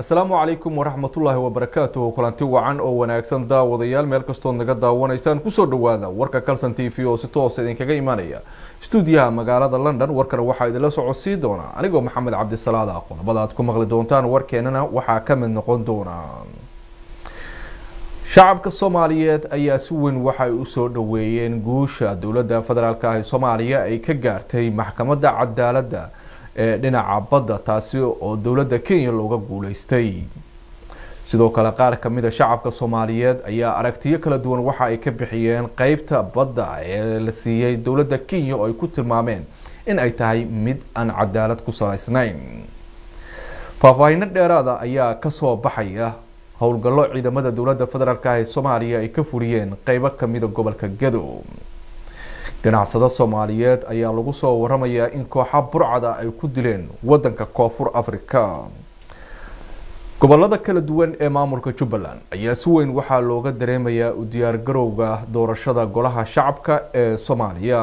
asalaamu calaykum waraxmatullaahi wabarakaatuhu kulanti wacan oo wanaagsan daawadayaal meel kastood naga daawanaysaan kusoo dhawaada warka calson t v oo si toosa idinkaga imaanaya stuudiyaha magaalada london warkana waxaa idinla socodsii doonaa anigoo maxamed cabdisalaada qodobada aad ku maqli doontaan warkeenana waxaa ka mid noqon doona shacabka soomaaliyeed ayaa si weyn waxay usoo dhaweeyeen guusha dowladda federaalk ah ee soomaaliya ay ka gaartay maxkamadda cadaaladda ee dhinaca badda taasi oo dowladda kenya looga guuleystay sidoo kale qaar kamida shacabka soomaaliyeed ayaa aragtiyo kala duwan waxa ay ka bixiyeen qeybta badda ee la siiyey dowladda kenya oo ay ku tilmaameen in ay tahay mid aan cadaalad ku salaysnayn faahfaahino dheeraada ayaa kasoo baxaya howlgallo ciidamada dowladda federaalk ah ee soomaaliya ay ka fuliyeen qeybo kamida gobolka gado ganacsado soomaaliyeed ayaa lagu soo waramayaa in kooxa burcada ay ku dileen wadanka koonfur africa gobolada kala duwan ee maamulka jubbaland ayaa si weyn waxaa looga dareemayaa u diyaargarowga doorashada golaha shacabka ee soomaaliya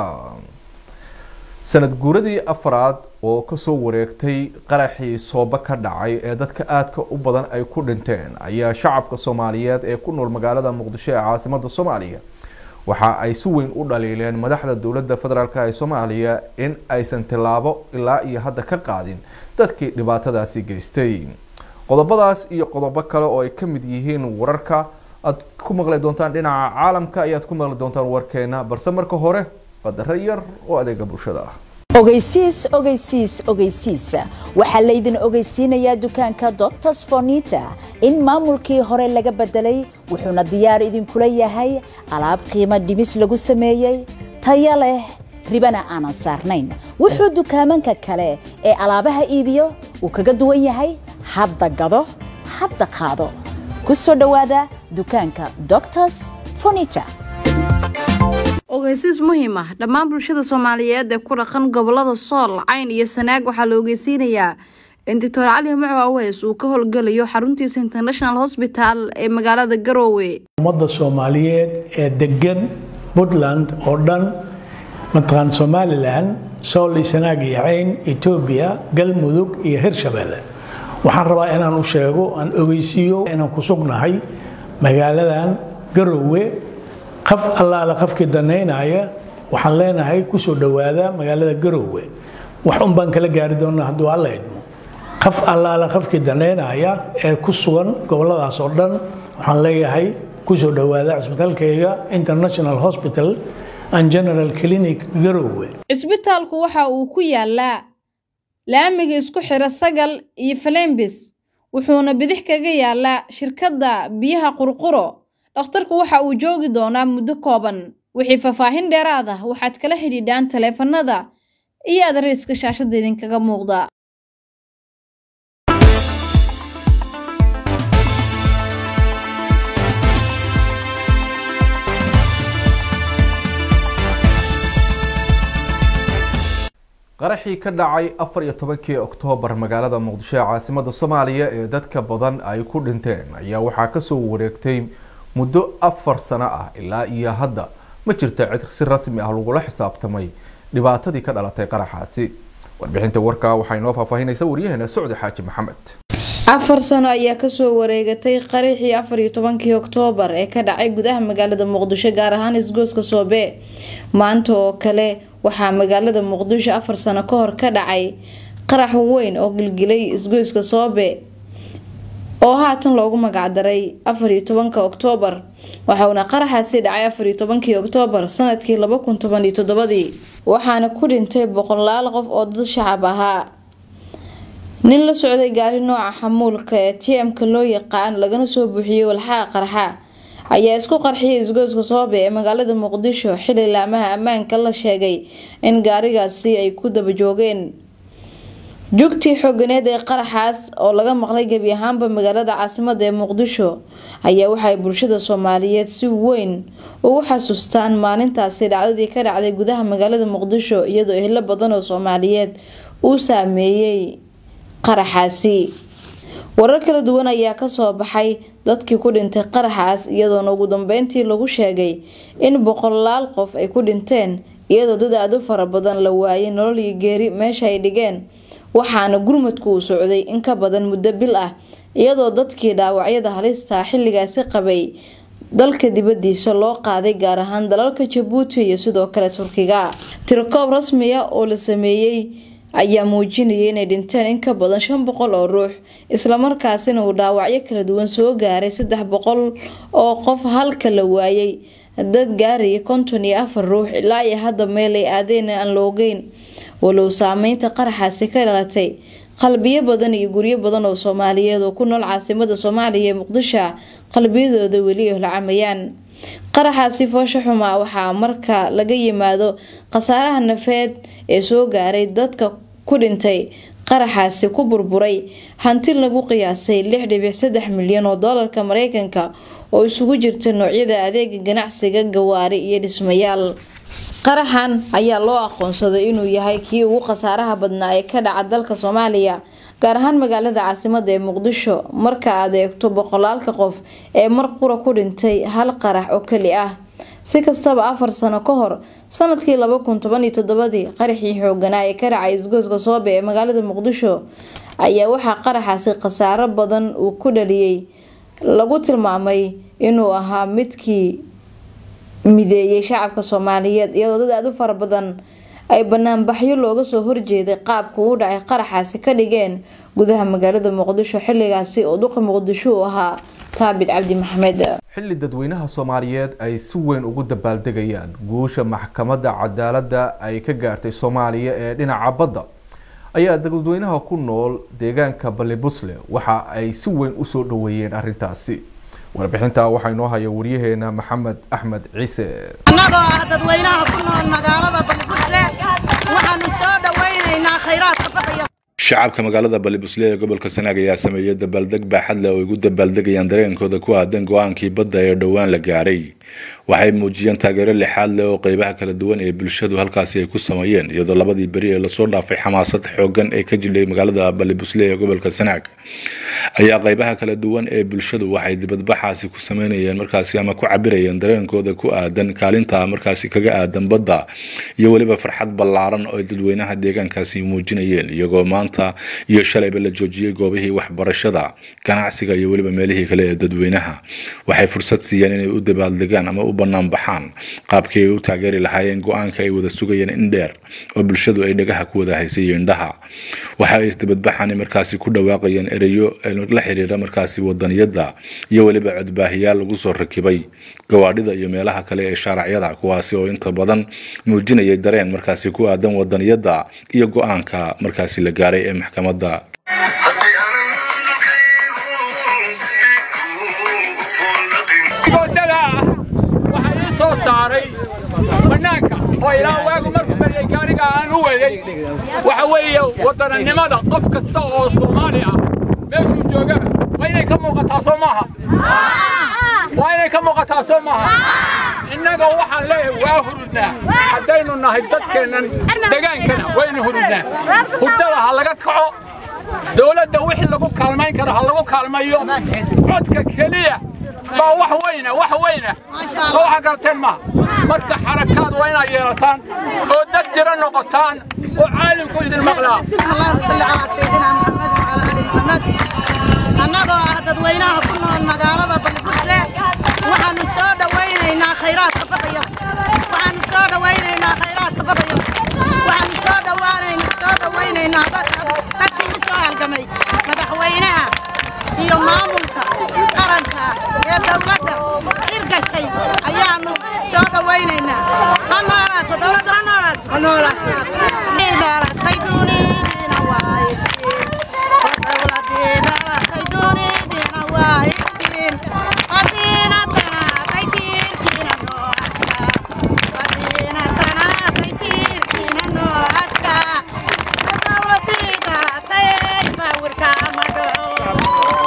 sanad guuradii afraad oo kasoo wareegtay qaraxii sooba ka dhacay ee dadka aadka u badan ay ku dhinteen ayaa shacabka soomaaliyeed ee ku nool magaalada muqdisho ee caasimada soomaaliya waxa ay si weyn u dhaliileen madaxda dowladda federaalk ee soomaaliya in aysan tilaabo ilaa iyo hadda ka qaadin dadkii dhibaatadaasi geystay qodobadaas iyo qodobo kale oo ay ka mid yihiin wararka aad ku maqli doontaan dhinaca caalamka ayaad ku maqli doontaan warkeena balse marka hore qadaro yar oo adeega bulshada ah ogeysiis ogeysiis ogeysiis waxaa laydin ogeysiinayaa dukaanka doctors fornita in maamulkii hore laga bedelay wuxuuna diyaar idinkula yahay alaab qiimo dhimis lagu sameeyey taya leh ribana aanan saarnayn wuxuu dukaamanka kale ee alaabaha iibiyo uu kaga duwan yahay hadda gado hadda qaado ku soo dhowaada dukaanka doctors fornita ogeysiis muhiim ah dhammaan bulshada soomaaliyeed ee ku dhaqan gobolada sool cayn iyo sanaag waxaa la ogeysiinayaa in doctor cali muco aweys uu ka howlgelayo xaruntiisa international hosbital ee magaalada garoowe ummadda soomaaliyeed ee degan puntland oo dhan mataqaan somalilan sool iyo sanaag iyo cayn etoobiya galmudug iyo hirshabeelle waxaan rabaa inaan u sheego aan ogeysiiyo inaan ku sugnahay magaaladan garoowe qaf allaale qafkii danaynaya waxaan leenahay kusoo dhowaada magaalada garoowe wax un baan kala gaari doonaa hadduu alla idmo qaf allaale qafkii danaynaya ee ku sugan goboladaas oo dhan waxaan leeyahay kusoo dhowaada cisbitaalkayga international hospital and general clinic garoowe cisbitaalku waxa uu ku yaalaa laamiga isku xira sagal iyo falembis wuxuuna bidix kaga yaalaa shirkadda biyaha qurquro dhakhtarku waxa uu joogi doonaa muddo kooban wixii faahfaahin dheeraad ah waxaad kala xidhiidhaan taleefanada iyo adariiska shaashadda idinkaga muuqda qaraxii ka dhacay afar iyo tobankii oktoobar magaalada muqdisho ee caasimada soomaaliya ee dadka badan ay ku dhinteen ayaa waxaa kasoo wareegtay muddo afar sano ah ilaa iyo hadda ma jirta cid si rasmi ah lagula xisaabtamay dhibaatadii ka dhalatay qaraxaasi warbixinta warkaa waxay noo faahfaahinaysa waryaheena socdi xaaji maxamed afar sano ayaa kasoo wareegatay qaraxii afar iyo tobankii oktoobar ee ka dhacay gudaha magaalada muqdisho gaar ahaan isgooska soobe maanta oo kale waxaa magaalada muqdisho afar sano ka hor ka dhacay qarax weyn oo gilgilay isgoyska soobe oo haatan loogu magacdaray afar iyo tobanka oktoobar waxauna qaraxaasi dhacay afar iyo tobankii oktoobar sanadkii laba kun toban iyo toddobadii waxaana ku dhintay boqolaal qof oo dad shacab ahaa nin la socday gaari nooca xamuulka ee t m-ka loo yaqaan lagana soo buuxiyey walxaha qarxa ayaa isku qarxiyay isgooska soobe ee magaalada muqdisho xili laamaha ammaanka la sheegay in gaarigaasi ay ku daba joogeen jugtii xooganeed ee qaraxaas oo laga maqlay gebi ahaanba magaalada caasimada ee muqdisho ayaa waxay bulshada soomaaliyeed si weyn ugu xasuustaan maalintaasi dhacdadii ka dhacday gudaha magaalada muqdisho iyadoo ehlo badan oo soomaaliyeed uu saameeyey qaraxaasi warar kala duwan ayaa kasoo baxay dadkii ku dhintay qaraxaas iyadoona ugu dambeyntii lagu sheegay in boqolaal qof ay ku dhinteen iyadoo dad aada u fara badan la waayay nolol iyo geeri meesha ay dhigeen waxaana gurmadku uu socday in ka badan muddo bil ah iyadoo dadkii dhaawacyada halista xilligaasi qabay dalka dibadiisa loo qaaday gaar ahaan dalalka jabuuti iyo sidoo kale turkiga tirakoob rasmiya oo la sameeyey ayaa muujinayay inay dhinteen in ka badan shan boqol oo ruux islamarkaasina uu dhaawacyo kala duwan soo gaaray saddex boqol oo qof halka la waayay dad gaaraya konton iyo afar ruux ilaa iyo hadda meel ay aadeen aan loogeyn walow saameynta qaraxaasi ka dhalatay qalbiyo badan iyo guryo badan oo soomaaliyeed oo ku nool caasimada soomaaliya ee muqdisho qalbiyadooda weli holacamayaan qaraxaasi foosho xumaa waxaa marka laga yimaado khasaaraha nafeed ee soo gaaray dadka ku dhintay qaraxaasi ku burburay hanti lagu qiyaasay lix dhibic saddex milyan oo doolarka mareykanka oo isugu jirta noocyada adeega ganacsiga gawaari iyo dhismayaal qaraxan ayaa loo aqoonsaday inuu yahay kii ugu khasaaraha badnaa ee ka dhaca dalka soomaaliya gaar ahaan magaalada caasimada ee muqdisho marka aad eegto boqolaalka qof ee mar qura ku dhintay hal qarax oo keli ah si kastaba afar sano ka hor sanadkii laba kun toban iyo toddobadii qaraxii xooganaa ee ka dhacay isgoyska soobe ee magaalada muqdisho ayaa waxaa qaraxaasi khasaaro badan uu ku dhaliyey lagu tilmaamay inuu ahaa midkii mideeyay shacabka soomaaliyeed iyadoo dad aada u fara badan ay banaanbaxyo looga soo horjeeday qaabka uu dhacay qaraxaasi ka dhigeen gudaha magaalada muqdisho xilligaasi oo duqa muqdisho uu ahaa taabit cabdi maxamed xilli dadweynaha soomaaliyeed ay si weyn ugu dabaaldegayaan guusha maxkamadda cadaaladda ay ka gaartay soomaaliya ee dhinaca badda ayaa dadweynaha ku nool deegaanka balibusle waxa ay si weyn usoo dhaweeyeen arrintaasi warbixinta waxaa inoo haya waryaheena maxamed axmed ciise annagoo ah dadweynaha ku nool magaalada balibusle waxaanu soo dhawaynaynaa khayraadka badaya shacabka magaalada balibusle ee gobolka sanaag ayaa sameeyey dabaaldeg baaxad leh oo ay ugu dabaaldegayaan dareenkooda ku aadan go-aankii badda ee dhowaan la gaaray waxay muujiyeen taageero lixaad leh oo qeybaha kala duwan ee bulshadu halkaasi ay ku sameeyeen iyadoo labadii beri ee lasoo dhaafay xamaasad xoogan ee ka jilay magaalada balibusle ee gobolka sanaag ayaa qeybaha kala duwan ee bulshadu waxay dibadbaxaasi ku sameynayeen markaasi ama ku cabirayeen dareenkooda ku aadan kaalinta markaasi kaga aadan badda iyo weliba farxad ballaaran oo ay dadweynaha deegaankaasi muujinayeen iyagoo maanta iyo shalayba la joojiyey goobihii waxbarashada ganacsiga iyo weliba meelihii kale ee dadweynaha waxay fursad siiyeen inay u dabaaldegaan ama u bannaan baxaan qaabkii ay u taageeri lahaayeen go-aanka ay wada sugayeen in dheer oo bulshadu ay dhagaha ku wada haysay iyo indhaha waxa ay isdabadbaxani markaasi ku dhawaaqayeen ereyo la xiriira markaasi wadaniyadda iyo weliba codbaahiyaal lagu soo rakibay gawaadhida iyo meelaha kale ee shaaracyada kuwaasi oo inta badan muujinayay dareen markaasi ku aadan wadaniyadda iyo go-aanka markaasi la gaaray ee maxkamadda waxaa ii soo saaray bannaanka oo ilaa waagu markuu baryay gaariga aan u weeyey waxa weeye waddananimada qof kasta oo soomaali ah meeshuu joogaba waa inay ka muuqataa soo maaha waa inay ka muuqataa soo maaha innaga waxaan leeyahay waa hurudnaa haddaynu nahay dadkeennan degaankana waynu hurudnaa hurdada ha laga kaco dowladda wixii lagu kaalmayn karo ha lagu kaalmayo codka keliya baa wax weyna wax weyna soo waxa garteen ma marka xarakaad waa inaad yeelataan oo dad jira noqotaan oo caalimku idin maqlaa allahuma salli calaa sayidina maxamed wacalaa ali maxamed annagoo ah dadweynaha ku nool magaalada balibusle waxaanu soo dhawaynaynaa khayraadka badaya waxaanu soo dhawaynaynaa khayraadka badaya waxaanu soo dhawaanaynaa soo dhawaynaynaa dadkii u soo halgamay madaxweynaha iyo maamulka qaranka ee dowladda hirgashay ayaanu soo dhawaynaynaa ha noolaato dowladdu ha noolaato ha noolaato dunidiina waa iftiin dowladiina latay dunidiina waa iftiin odiina tanaatay tiirkiina noo adkaa odiina tanaatay tiirkiina noo adkaa dowladiina latay bawirka ma dhaco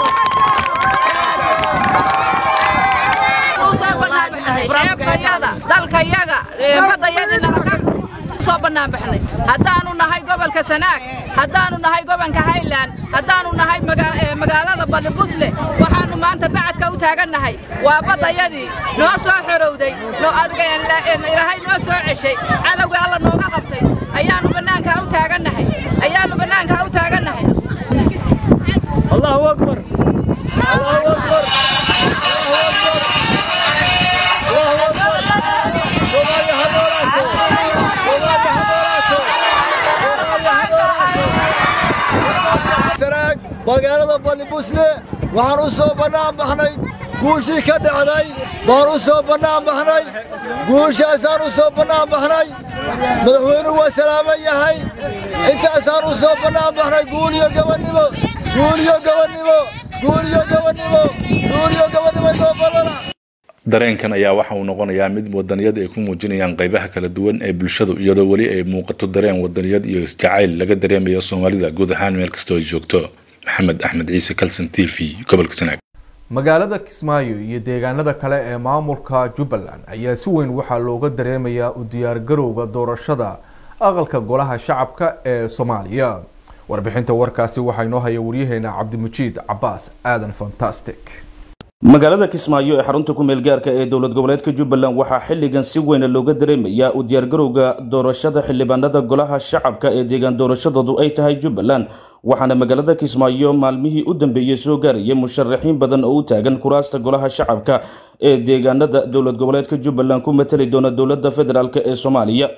dalkayaga badayadina soo bannaan baxnay haddaanu nahay gobolka sanaag haddaanu nahay gobolka highland haddaanu nahay magaalada balibusle waxaanu maanta bacadka u taagannahay waa baddayadii noo soo xorowday ilaahay noo soo ceshay cadowga alla nooga qabtay ayaanu bannaankaa u taagannahay ayaanu bannaankaa u taagannahay allahu akbar magaalada balibusle waxaan u soo bannaan baxnay guushii ka dhacday baan u soo bannaan baxnay guushaasaan u soo bannaan baxnay madaxweynuhu waa salaaman yahay intaasaan u soo bannaan baxnay guuliyo gabannimo guuliyo gabannimo guuliyo gabannimo guuliyo gabannimo inoo ballana dareenkan ayaa waxa uu noqonayaa mid wadaniyad ay ku muujinayaan qaybaha kala duwan ee bulshadu iyadoo weli ay muuqato dareen wadaniyad iyo isjacayl laga dareemayo soomaalida guud ahaan meel kastoo ay joogto maxamed axmed ciise calson t v gobolka sanaag magaalada kismaayo iyo deegaanada kale ee maamulka jubbaland ayaa si weyn waxaa looga dareemayaa u diyaargarowga doorashada aqalka golaha shacabka ee soomaaliya warbixinta warkaasi waxaa inoo haya waryaheena cabdimajiid cabaas aadan fantastic magaalada kismaayo ee xarunta ku meel gaarka ee dowlad goboleedka jubbaland waxaa xilligan si weyna looga dareemayaa u diyaargarowga doorashada xildhibaanada golaha shacabka ee deegaan doorashadoodu ay tahay jubbaland waxaana magaalada kismaayo maalmihii u dambeeyey soo gaarayay musharaxiin badan oo u taagan kuraasta golaha shacabka ee deegaanada dowlad goboleedka jubbaland ku matali doona dowlada federaalk ee soomaaliya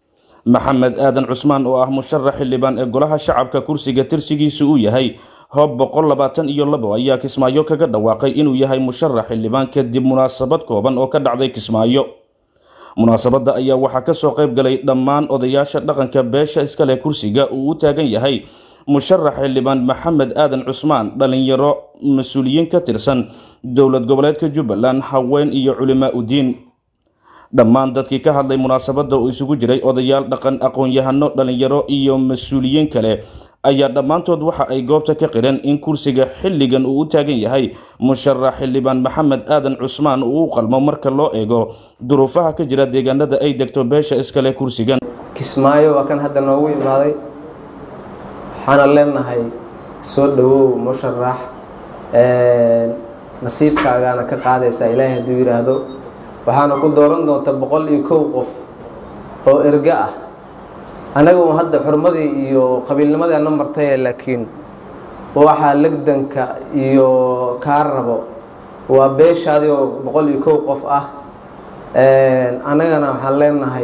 maxamed aadan cusmaan oo ah musharax xildhibaan ee golaha shacabka kursiga tirsigiisu uu yahay hoob boqol labaatan iyo labo ayaa kismaayo kaga dhawaaqay inuu yahay musharax xildhibaan kadib munaasabad kooban oo ka dhacday kismaayo munaasabadda ayaa waxaa kasoo qayb galay dhammaan odayaasha dhaqanka beesha iskale kursiga uu u taagan yahay musharax xildhibaan maxamed aadan cusmaan dhalinyaro mas-uuliyiin ka tirsan dowlad goboleedka jubbaland haween iyo culimaa udiin dhammaan dadkii ka hadlay munaasabadda oo isugu jiray odayaal dhaqan aqoon-yahano dhalinyaro iyo mas-uuliyiin kale ayaa dhammaantood waxa ay goobta ka qireen in kursiga xilligan uu u taagan yahay musharax xildhibaan maxamed aadan cusmaan uu u qalmo marka loo eego duruufaha ka jira deegaanada ay degto beesha iskale kursigan kismaayo waa kan hadda noogu imaaday waxaana leenahay soo dhawow musharax nasiibkaagaana ka qaadaysaa ilaahay hadduu yidhaahdo waxaana ku dooran doonta boqol iyo kow qof oo erga ah annaga un hadda xurmadii iyo qabiilnimadii ana martaye laakiin waxaa legdanka iyo kaa rabo waa beeshaadii oo boqol iyo kow qof ah annagana waxaan leenahay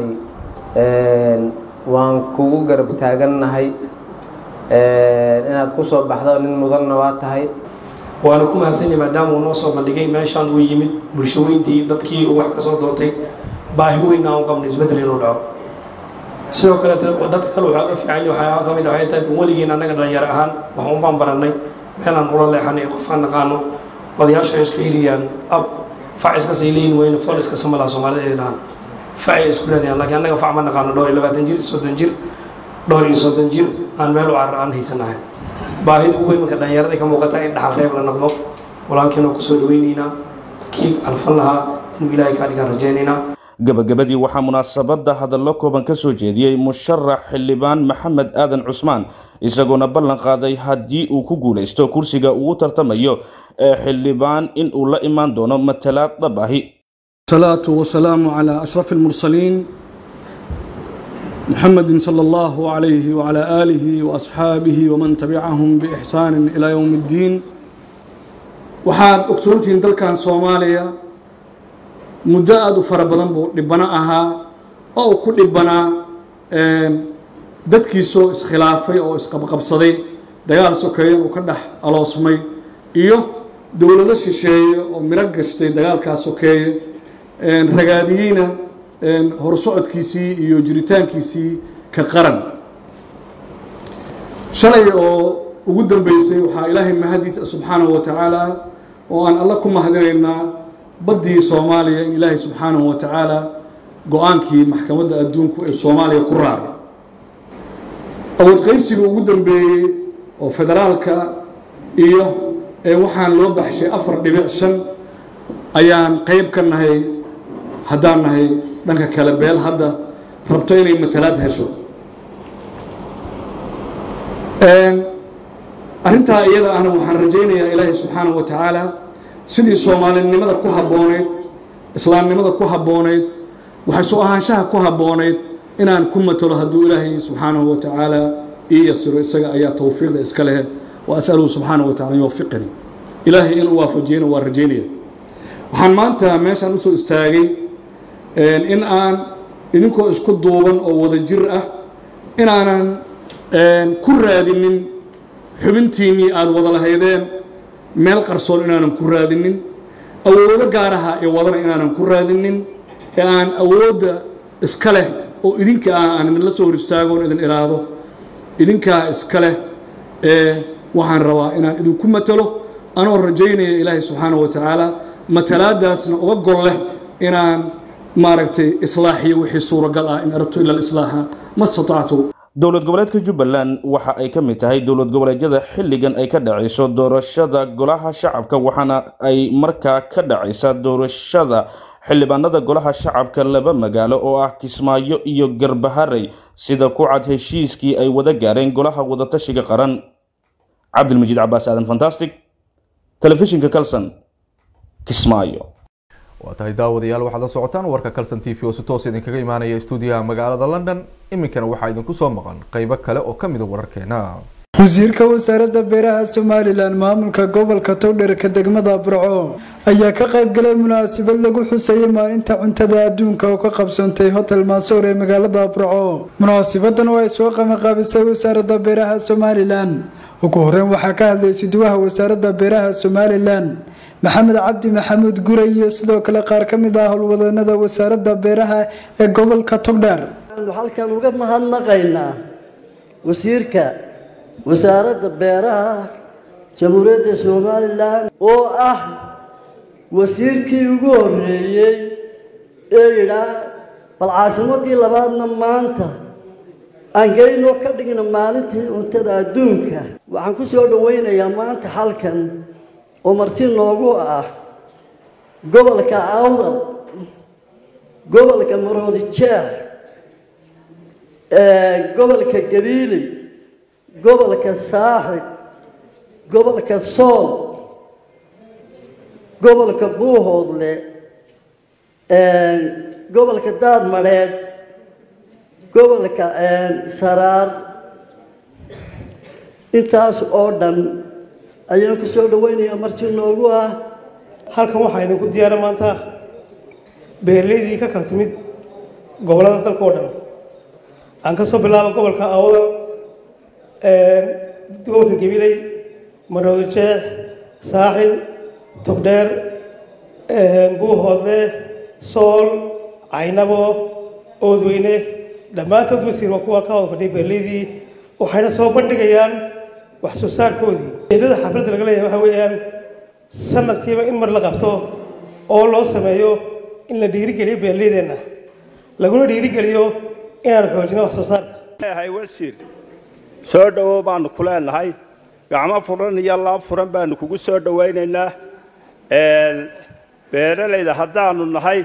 waan kugu garab taagannahay inaad ku soo baxdo nin mudanna waa tahay waana ku mahadsanyahy maadaama uu noo soo bandhigay meeshaan uu yimid bulsho weyntii dadkii uu wax ka soo doontay baahi weyn aan u qabnay isbeddel inuu dhaco sidoo kale dadka kale waxaa uga fiican waxaa ka mid waxay tahay weligiin annaga dhalinyaro ahaan wax un baan barannay meelaan ula leexanay qofaan naqaano odayaasha ay isku xiriyaan ab fac iskasay leeyihin weyne fool iska samalaa soomaalida ay dhahaan facay isku raadiyaan laakiin annaga fac ma naqaano dhowr iyo labaatan jir soddon jir dhowr iyo soddon jir aan meel u carar aan haysanahay baahida ugu weyn marka dhallinyaradii ka muuqata in dhaxal reeb la noqdo walaalkiina kusoo dhaweynaynaa kii alfan lahaa inuu ilaahay kaa dhigaan rajaynaynaa gabagabadii waxaa munaasabadda hadallo kooban ka soo jeediyey musharax xildhibaan maxamed aadan cusmaan isagoona ballan qaaday haddii uu ku guulaysto kursiga uu tartamayo ee xildhibaan in uu la imaan doono matalaad dhab ahi الصلاة والسلام على أشرف المرسلين محمد صلى الله عليه وعلى آله وأصحابه ومن تبعهم بإحسان إلى يوم الدين waxaad ogsoontihiin dalkan soomaaliya muddo aada u fara badan buu dhibano ahaa oo uu ku dhibanaa dadkiisoo iskhilaafay oo isqabqabsaday dagaal sokeeyan uu ka dhex aloosmay iyo dowlado shisheeye oo miro gashtay dagaalkaas sokeeye ragaadiyeyna horsocodkiisii iyo jiritaankiisii ka qaran shalay oo ugu dambeysay waxaa ilaahay mahadiisa subxaanahu wa tacaala oo aan alla ku mahadinaynaa baddii soomaaliya in ilaahay subxaanahu wa tacaala go-aankii maxkamadda adduunku ee soomaaliya ku raacay awood qaybsiga ugu dambeeyey oo federaalka iyo waxaan loo baxshay afar dhibic shan ayaan qayb ka nahay haddaan nahay dhanka kale beel hadda rabto inay matalaad hesho arrintaa iyada ahna waxaan rajaynayaa ilaahay subxaanahu wa tacaala sidii soomaalinimada ku habboonayd islaamnimada ku habboonayd waxay soo ahaanshaha ku habboonayd inaan ku matalo hadduu ilaahay subxaanahu wa tacaala ii yasiro isaga ayaa towfiiqda iska leh wa asaluhu subxaanahu wa tacala yuwafiqanii ilaahay inuu waafajiyana waa rajaynaya waxaan maanta meeshaan usoo istaagay in aan idinkoo isku duuban oo wada jir ah inaanan ku raadinin xubintiinnii aada wada lahaydeen meel qarsoon inaanan ku raadinin awoodo gaaraha ee wadana inaanan ku raadinin ee aan awoodda iska leh oo idinka ah aan idinla soo hor istaagoon idin iraahdo idinkaa iska leh ee waxaan rabaa inaan idinku matalo anoo rajaynaya ilaahay subxaanahu wa tacaala matalaadaasna uga gol leh inaan maaragtay islaaxiyo wixii suuragal ah in aradtu ila alislaaxa ma statactu dowlad goboleedka jubbaland waxa ay ka mid tahay dowlad goboleedyada xilligan ay ka dhacayso doorashada golaha shacabka waxaana ay markaa ka dhacaysa doorashada xildhibaanada golaha shacabka laba magaalo oo ah kismaayo iyo garbaharey sida ku cad heshiiskii ay wada gaareen golaha wadatashiga qaran cabdilmajiid cabaas aadan fantastic telefishinka kalson kismaayo waa tahay daawadayaal waxaad la socotaan warka calson t v oo si toos idinkaga imaanaya stuudiyaha magaalada london iminkana waxaa idinku soo maqan qeybo kale oo kamid a wararkeena wasiirka wasaaradda beeraha somalilan maamulka gobolka towdherka degmada burco ayaa ka qayb galay munaasabad lagu xusayay maalinta cuntada adduunka oo ka qabsoontay hotel maasoor ee magaalada burco munaasabadan oo ay soo qabanqaabisay wasaaradda beeraha somalilan ugu horeyn waxaa ka hadlay siduwaha wasaaradda beeraha somalilan maxamed cabdi maxamuud guray iyo sidoo kale qaar ka mid ah howlwadanada wasaaradda beeraha ee gobolka togdheer halkan uga mahadnaqaynaa wasiirka wasaaradda beeraha jamhuuriyadda somalilan oo ah wasiirkii ugu horeeyey ee yidhaa bal caasimadii labaadna maanta aan geynoo ka dhigna maalintii cuntada adduunka waxaan ku soo dhawaynayaa maanta halkan oo marti noogu ah gobolka awdal gobolka maroodi jeex gobolka gabiiley gobolka saaxib gobolka sool gobolka buuhoodle gobolka daadmadheed gobolka saraar intaas oo dhan ayaan ku soo dhawaynayaa marti noogu ah halkan waxaa idinku diyaara maanta beeraleydii ka kala timid gobollada dalka oo dhan aan ka soo bilaabo gobolka awdal gobolka gabiley maroodi jeex saaxil togdheer buuhoodle sool caynabo oodweyne dhammaantood wasiir waa kuwa ka wada fadhiya beeraleydii waxayna soo bandhigayaan wax soo saarkoodii ujeedada xafladda laga leeyahay waxa weeyaan sanadkiiba in mar la qabto oo loo sameeyo in la dhiirigeliyo beeraleydeenna laguna dhiirigeliyo inaan xoojino wax soo saarka leeyahay wasiir soo dhowow baanu ku leenahay gacmo furan iyo laab furan baanu kugu soo dhowaynaynaa beeralayda haddaanu nahay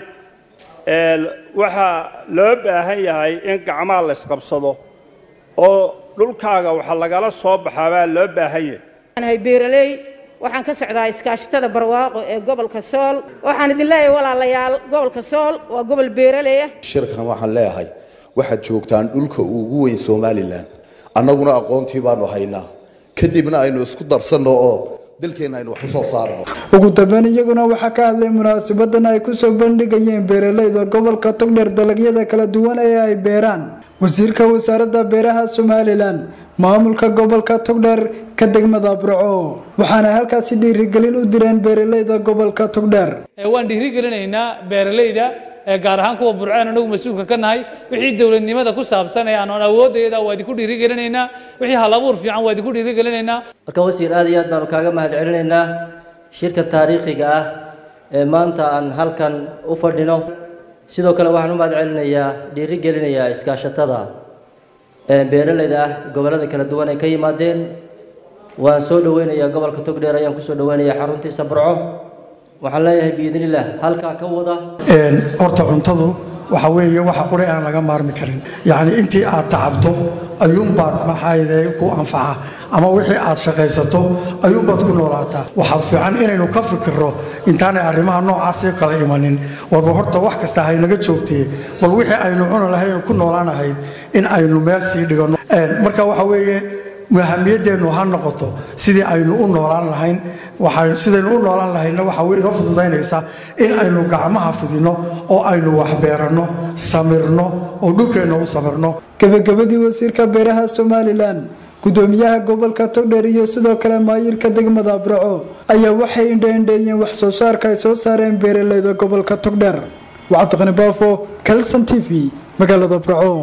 waxaa loo baahan yahay in gacmaha la isqabsado oo dhulkaaga waxa lagala soo baxaa baa loo baahan yahay nahay beeraley waxaan ka socdaa iskaashatada barwaaqo ee gobolka sool waxaan idin leeyahay walaalayaal gobolka sool waa gobol beeraley ah shirkan waxaan leeyahay waxaad joogtaan dhulka ugu weyn somalilan annaguna aqoontii baanu haynaa kadibna aynu isku darsanno oo dalkeenna aynu wax u soo saarno ugu dambeyn iyaguna waxaa ka hadlay munaasabadan ay kusoo bandhigayeen beeraleyda gobolka togdheer dalagyada kala duwan ee ay beeraan wasiirka wasaaradda beeraha somalilan maamulka gobolka togdheer ka degmada burco waxaana halkaasi dhiirigelin u direen beeraleyda gobolka togdheer waan dhiirigelinaynaa beeraleyda gaar ahaan kuwa burceen anagu mas-uulka ka nahay wixii dowladnimada ku saabsan ee aan awoodayda waa idinku dhiirigelinaynaa wixii halabuur fiican waa idinku dhiirigelinaynaa marka wasiir aad iyo aad baanu kaaga mahad celinaynaa shirkan taariikhiga ah ee maanta aan halkan u fadhino sidoo kale waxaan u mahad celinayaa dhiirigelinayaa iskaashatada beeraleyda ah gobollada kala duwan ay ka yimaadeen waan soo dhaweynayaa gobolka togdheer ayaan kusoo dhaweynayaa xaruntiisa burco waxaan leeyahay biidnillaah halkaa ka wada horta cuntadu waxa weeye waxa qure aan laga maarmi karin yacni intii aad tacabto ayuunbaad maxaayde ku anfaca ama wixii aad shaqaysato ayuunbaad ku noolaataa waxaa fiican inaynu ka fikirro intaanay arrimaha noocaasii kala imanin warba horta wax kasta haynaga joogtee bal wixii aynu cuni lahayn ku noolaanahayd in aynu meel sii dhiganno marka waxa weeye muhamiyadeennu ha noqoto sidii aynu u noolaan lahayn sidaynu u noolaan lahaynna waxa way inoo fududaynaysaa in aynu gacmaha fidinno oo aynu waxbeeranno samirno oo dhulkeenna u samirno gabagabadii wasiirka beeraha somalilan gudoomiyaha gobolka togdheer iyo sidoo kale maayirka degmada abraco ayaa waxay indhaindheeyeen wax soo saarka ay soo saareen beeraleyda gobolka togdheer waa cabdiqani baafo kalson t v magaalada abraco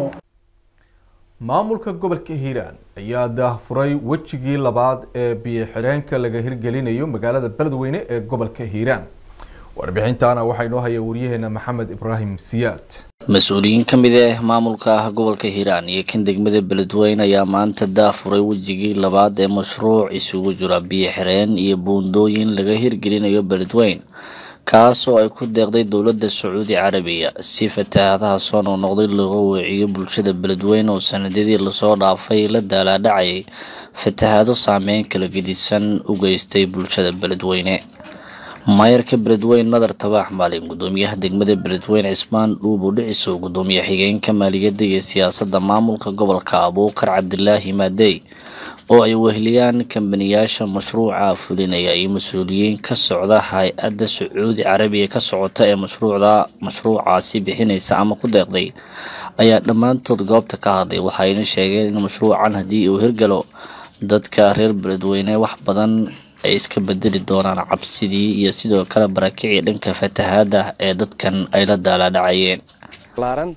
maamulka gobolka hiiraan ayaa daahfuray wejigii labaad ee biyo xidheenka laga hirgelinayo magaalada beledweyne ee gobolka hiiraan warbixintaana waxaa inoo haya wariyaheena maxamed ibraahim siyaad mas-uuliyiin ka mid ah maamulka ah gobolka hiiraan iyo kan degmada beledweyne ayaa maanta daafuray wejigii labaad ee mashruuc isugu jira biyo xireen iyo buundooyin laga hirgelinayo beledweyne kaas oo ay ku deeqday dowladda sacuudi carabiya si fatahaadaha soo noqnoqday looga weeciyo bulshada beledweyne oo sanadadii lasoo dhaafay la daalaadhacayay fatahaado saameyn kala gedisan u geystay bulshada beledweyne maayarka beledweyne nadar tabaax maalin gudoomiyaha degmada beledweyne cismaan dhuubu dhicisow gudoomiye xigeenka maaliyadda iyo siyaasadda maamulka gobolka abuukar cabdilaahi maadey oo ay weheliyaan kambaniyaasha mashruuca fulinaya iyo mas-uuliyiin ka socda hay-adda sacuudi carabiya ka socota ee mashruucda mashruucaasi bixinaysa ama ku deeqday ayaa dhammaantood goobta ka hadlay waxayna sheegeen in mashruucan haddii uu hirgalo dadka reer beledweyne wax badan ay iska bedeli doonaan cabsidii iyo sidoo kale barakicii dhanka fatahaada ee dadkan ay la daalaadhacayeen laaran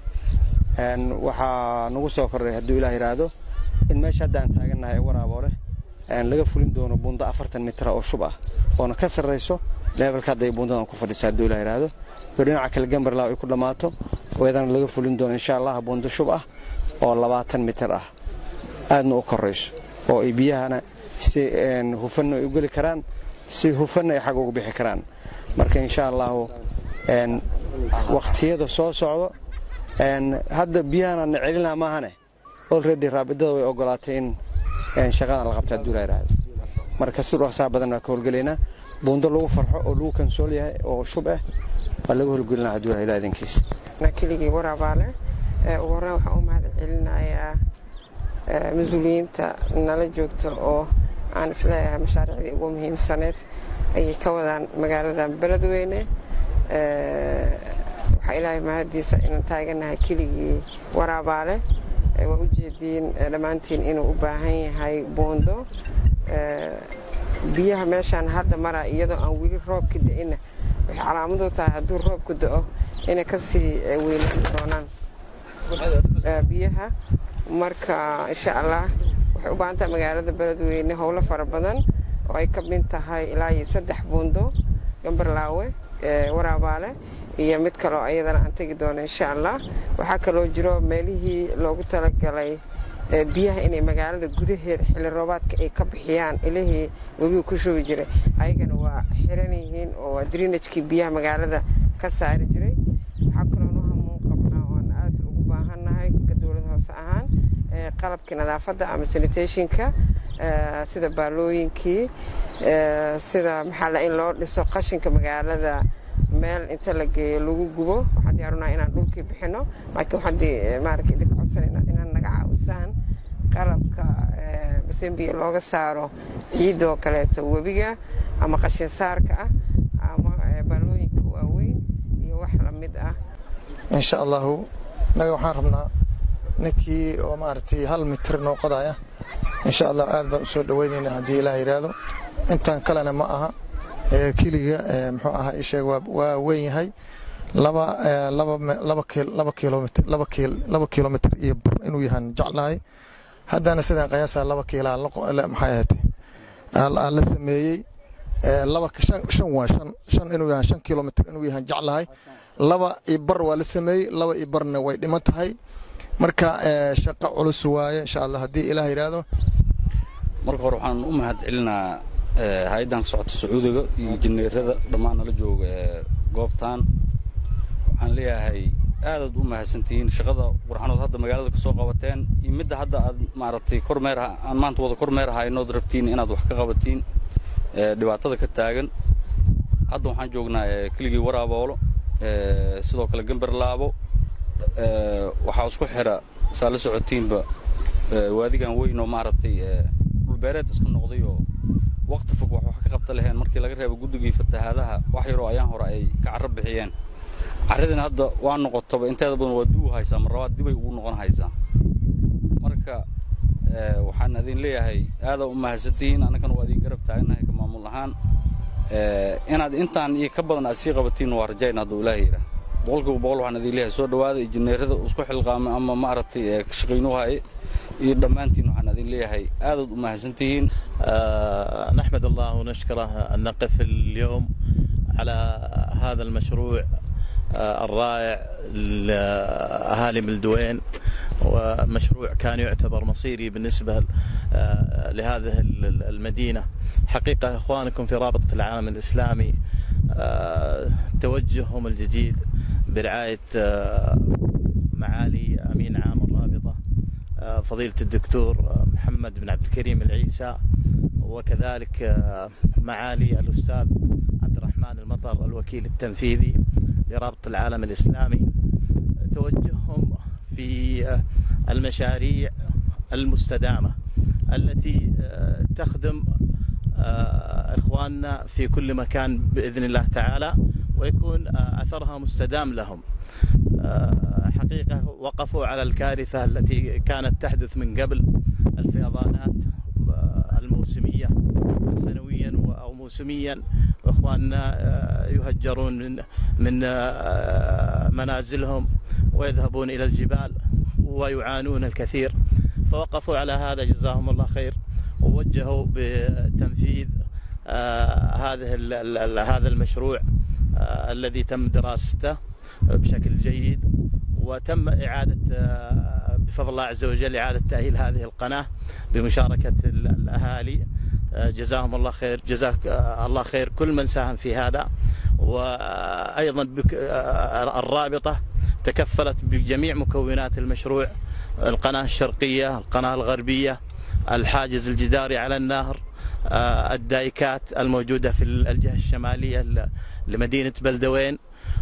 waxaa nagu soo kordhay hadduu ilaah yidhaahdo in meesha hadda aan taagannahay ee waraaboole laga fulin doono buundo afartan mitra oo shub ah oona ka sarrayso leebelka hadda ay buundadan ku fadhisaa hadduu ilaah yidhaahdo oo dhinaca kale gambarlaaw ay ku dhammaato iyadana laga fulin doono insha allah buundo shub ah oo labaatan mitir ah aadna u korayso oo ay biyahana si hufanna ay u geli karaan si hufanna ay xag ugu bixi karaan marka insha allahu wakhtiyada soo socdo hadda biyahana na celinaa maahane olredy raabidada way ogolaatay in shaqadan la qabta hadduu layihaahdo marka si dhaqsaha badan baa ka howlgelaynaa buundo lagu farxo oo lagu kansool yahay oo shub ah waa laga howlgelinaa hadduu ilaha idankiisa keligii waraabaale ugu horreyn waxaan u mahad celinayaa mas-uuliyiinta nala joogta oo aan isleeyahay mashaariicdii ugu muhiimsaneed ayay ka wadaan magaalada beledweyne waxaa ilaahay mahadiisa inaan taaganahay keligii waraabaale waa ujeediin dhammaantiin inuu u baahan yahay buundo biyaha meeshaan hadda maraa iyadoo aan weli roobka da-ina waxay calaamadu tahay hadduu roobku da-o inay kasii weynaan doonaan biyaha marka insha allah waxay u baahan tahay magaalada beledweyne howlo fara badan oo ay ka mid tahay ilaa iyo saddex buundo gambarlaawe waraabaale iyo mid kaloo ayadana aan tegi doono insha allah waxaa kaloo jiro meelihii loogu talagalay biyaha inay magaalada gudaheeda xilli roobaadka ay ka bixiyaan ilihii webiga ku shubi jiray ayagana waa xiran yihiin oo waa drinajkii biyaha magaalada ka saari jiray waxaa kaloo noo hamuun qabnaa oan aad ugu baahannahay dowlad hoose ahaan qalabkii nadaafadda ama sanitationka sida baalooyinkii sida maxaa in loo dhiso qashinka magaalada meel inta la geeyo lagu gubo waxaan diyaarunaha inaan dhulkii bixino laakiin waxaan maaragta idinka codsanayna inaad naga caawisaan qalabka basembiya looga saaro ciidoo kaleeto webiga ama qashin saarka ah ama baalooyinka waaweyn iyo wax lamid ah insha allahu naga waxaan rabnaa ninkii oo maaragtay hal mitir noo qodaya insha allah aad baan usoo dhaweynaynaa haddii ilaah yidhaahdo intaan kalena ma aha keliga muxuu ahaa isheeg waa weyn yahay laba laba laba kiil laba kilomitr laba kiil laba kilomitr iyo bur inuu yahaan jeclahay haddana sidaan qiyaasaa laba kiilaa maxay ahaatay aa la sameeyey laba shan waa shan shan inuu yahaan shan kilomitr inuu yahaan jeclahay laba iyo bar waa la sameeyey laba iyo barna way dhiman tahay marka shaqo culus waaye insha allah haddii ilaah yidhaahdo marka hore waxaan u mahad celinaa hay-addan ka socota sacuudiga iyo injineerada dhammaan nala jooga ee goobtan waxaan leeyahay aadaad u mahadsantihiin shaqada qurxanood hadda magaalada ka soo qabateen iyo midda hadda aad maaragtay kormeer aan maanta wada kormeer haynood rabtiin inaad wax ka qabatiin dhibaatada ka taagan hadda waxaan joognaa keligii waraaboolo sidoo kale gambarlaabo waxaa isku xira saa la socotiinba waadigan weyn oo maaragtay dhulbeereed iska noqday oo waqti fog wax wax ka qabta laheen markii laga reebo guddigii fatahaadaha wax yaroo ayaan hore ay ka carro bixiyeen carradina hadda waa noqotaba inteeda badan waa duu haysaa mar labaad dibay ugu noqon haysaa marka waxaan idin leeyahay aadaa u mahadsantihiin annagana waa idin garab taagnahay ka maamul ahaan inaad intaan iyo ka badan aad sii qabatiin waa rajayna hadduu ilaaha yidhaah boqolkiiba boqol waxaan idin leeyahay soo dhowaada injineerada isku xilqaamay ama maaragtay ka shaqaynuhu haye iyo dhammaantiin waxaan idin leeyahay aadaad u mahadsantihiin نحمد الله ونشكره أن نقف اليوم على هذا المشروع الرائع لأهالي ملدوين ومشروع كان يعتبر مصيري بالنسبة لهذه المدينة حقيقة إخوانكم في رابطة العالم الإسلامي توجههم الجديد برعاية معالي أمين عام الرابطة فضيلة الدكتور محمد بن عبد الكريم العيسى وكذلك معالي الأستاذ عبد الرحمن المطر الوكيل التنفيذي لرابطة العالم الإسلامي توجههم في المشاريع المستدامة التي تخدم إخواننا في كل مكان بإذن الله تعالى ويكون أثرها مستدام لهم حقيقة وقفوا على الكارثة التي كانت تحدث من قبل الفيضانات الموسمية سنويا أو موسميا إخواننا يهجرون من من منازلهم ويذهبون إلى الجبال ويعانون الكثير فوقفوا على هذا جزاهم الله خير ووجهوا بتنفيذ هذه هذا المشروع الذي تم دراسته بشكل جيد وتم إعادة بفضل الله عز وجل إعادة تأهيل هذه القناة بمشاركة الأهالي جزاهم الله خير جزاك الله خير كل من ساهم في هذا وأيضا الرابطة تكفلت بجميع مكونات المشروع القناة الشرقية القناة الغربية الحاجز الجداري على النهر الدايكات الموجودة في الجهة الشمالية لمدينة بلدوين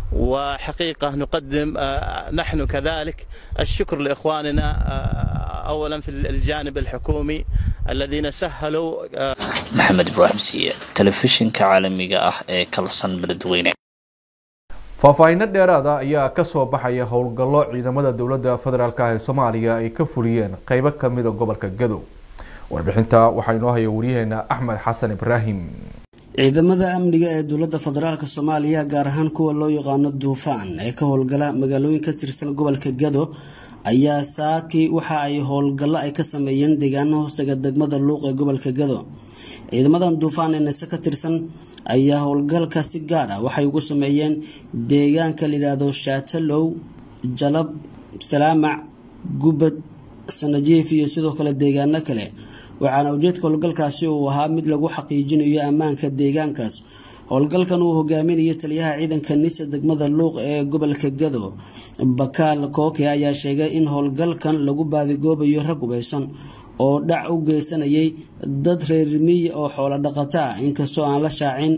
وحقيقة نقدم نحن كذلك الشكر لإخواننا أولا في الجانب الحكومي الذين سهلوا maxamed ibraahim siiye telefishinka caalamiga ah ee kalsan beledweyne faahfaahinno dheeraada ayaa ka soo baxaya howlgallo ciidamada dowladda federaalk ee soomaaliya ay ka fuliyeen qeybo kamida gobolka gadow warbixinta waxaa inoo haya waryaheena axmed xasan ibraahim ciidamada amniga ee dowladda federaalk soomaaliya gaar ahaan kuwa loo yaqaano duufaan ee ka howlgala magaalooyin ka tirsan gobolka gado ayaa saakii waxa ay howlgallo ay ka sameeyeen deegaano hoostaga degmada luuq ee gobolka gado ciidamadan duufaan ee nase ka tirsan ayaa howlgalka si gaar ah waxay ugu sameeyeen deegaanka layidhaahdo shaatalow jalab salaamac gubad sanajiif iyo sidoo kale deegaano kale waxaana ujeedka howlgalkaasi uu ahaa mid lagu xaqiijinayo ammaanka deegaankaas howlgalkan uu hogaaminayo taliyaha ciidanka nisa degmada luuq ee gobolka gado bakaal kooke ayaa sheegay in howlgalkan lagu baadigoobayo rag hubeysan oo dhac u geysanayay dad reer miyi oo xoolo dhaqato ah inkastoo aan la shaacin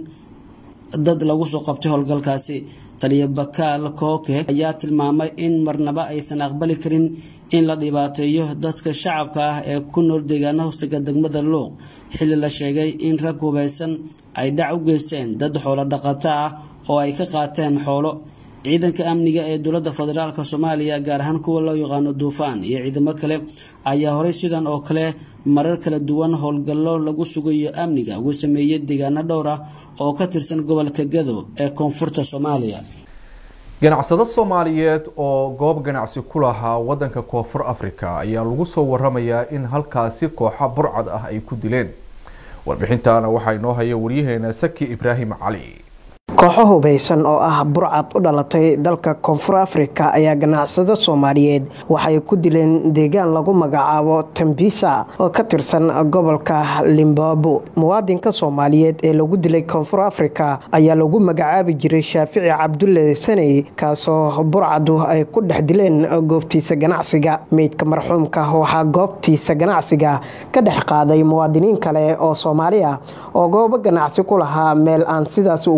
dad lagu soo qabtay howlgalkaasi taliya bakaal kooke ayaa tilmaamay in marnaba aysan aqbali karin in la dhibaateeyo dadka shacabka ah ee ku nool deegaana hoostiga degmada luuq xilli la sheegay in rag hubeysan ay dhac u geysteen dad xoolo dhaqato ah oo ay ka qaateen xoolo ciidanka amniga ee dowladda federaalk soomaaliya gaar ahaan kuwa loo yaqaano duufaan iyo ciidamo kale ayaa horey sidan oo kale marar kala duwan howlgallo lagu sugayo amniga ugu sameeyey deegaano dhowr ah oo ka tirsan gobolka gado ee koonfurta soomaaliya ganacsado soomaaliyeed oo goob ganacsi ku lahaa wadanka koonfur africa ayaa lagu soo waramayaa in halkaasi kooxa burcad ah ay ku dileen warbixintaana waxaa inoo haya waryaheena saki ibraahim cali kooxo hubeysan oo ah burcad u dhalatay dalka koonfur afrika ayaa ganacsado soomaaliyeed waxay ku dileen deegaan lagu magacaabo tambisa oo ka tirsan gobolka limbabo muwaadinka soomaaliyeed ee lagu dilay koonfur afrika ayaa lagu magacaabi jiray shaafici cabdulle saney kaasoo burcadu ay ku dhex dileen goobtiisa ganacsiga meydka marxuumka waxaa goobtiisa ganacsiga ka dhex qaaday muwaadiniin kale oo soomaali ah oo goobo ganacsi ku lahaa meel aan sidaas ugu fogeen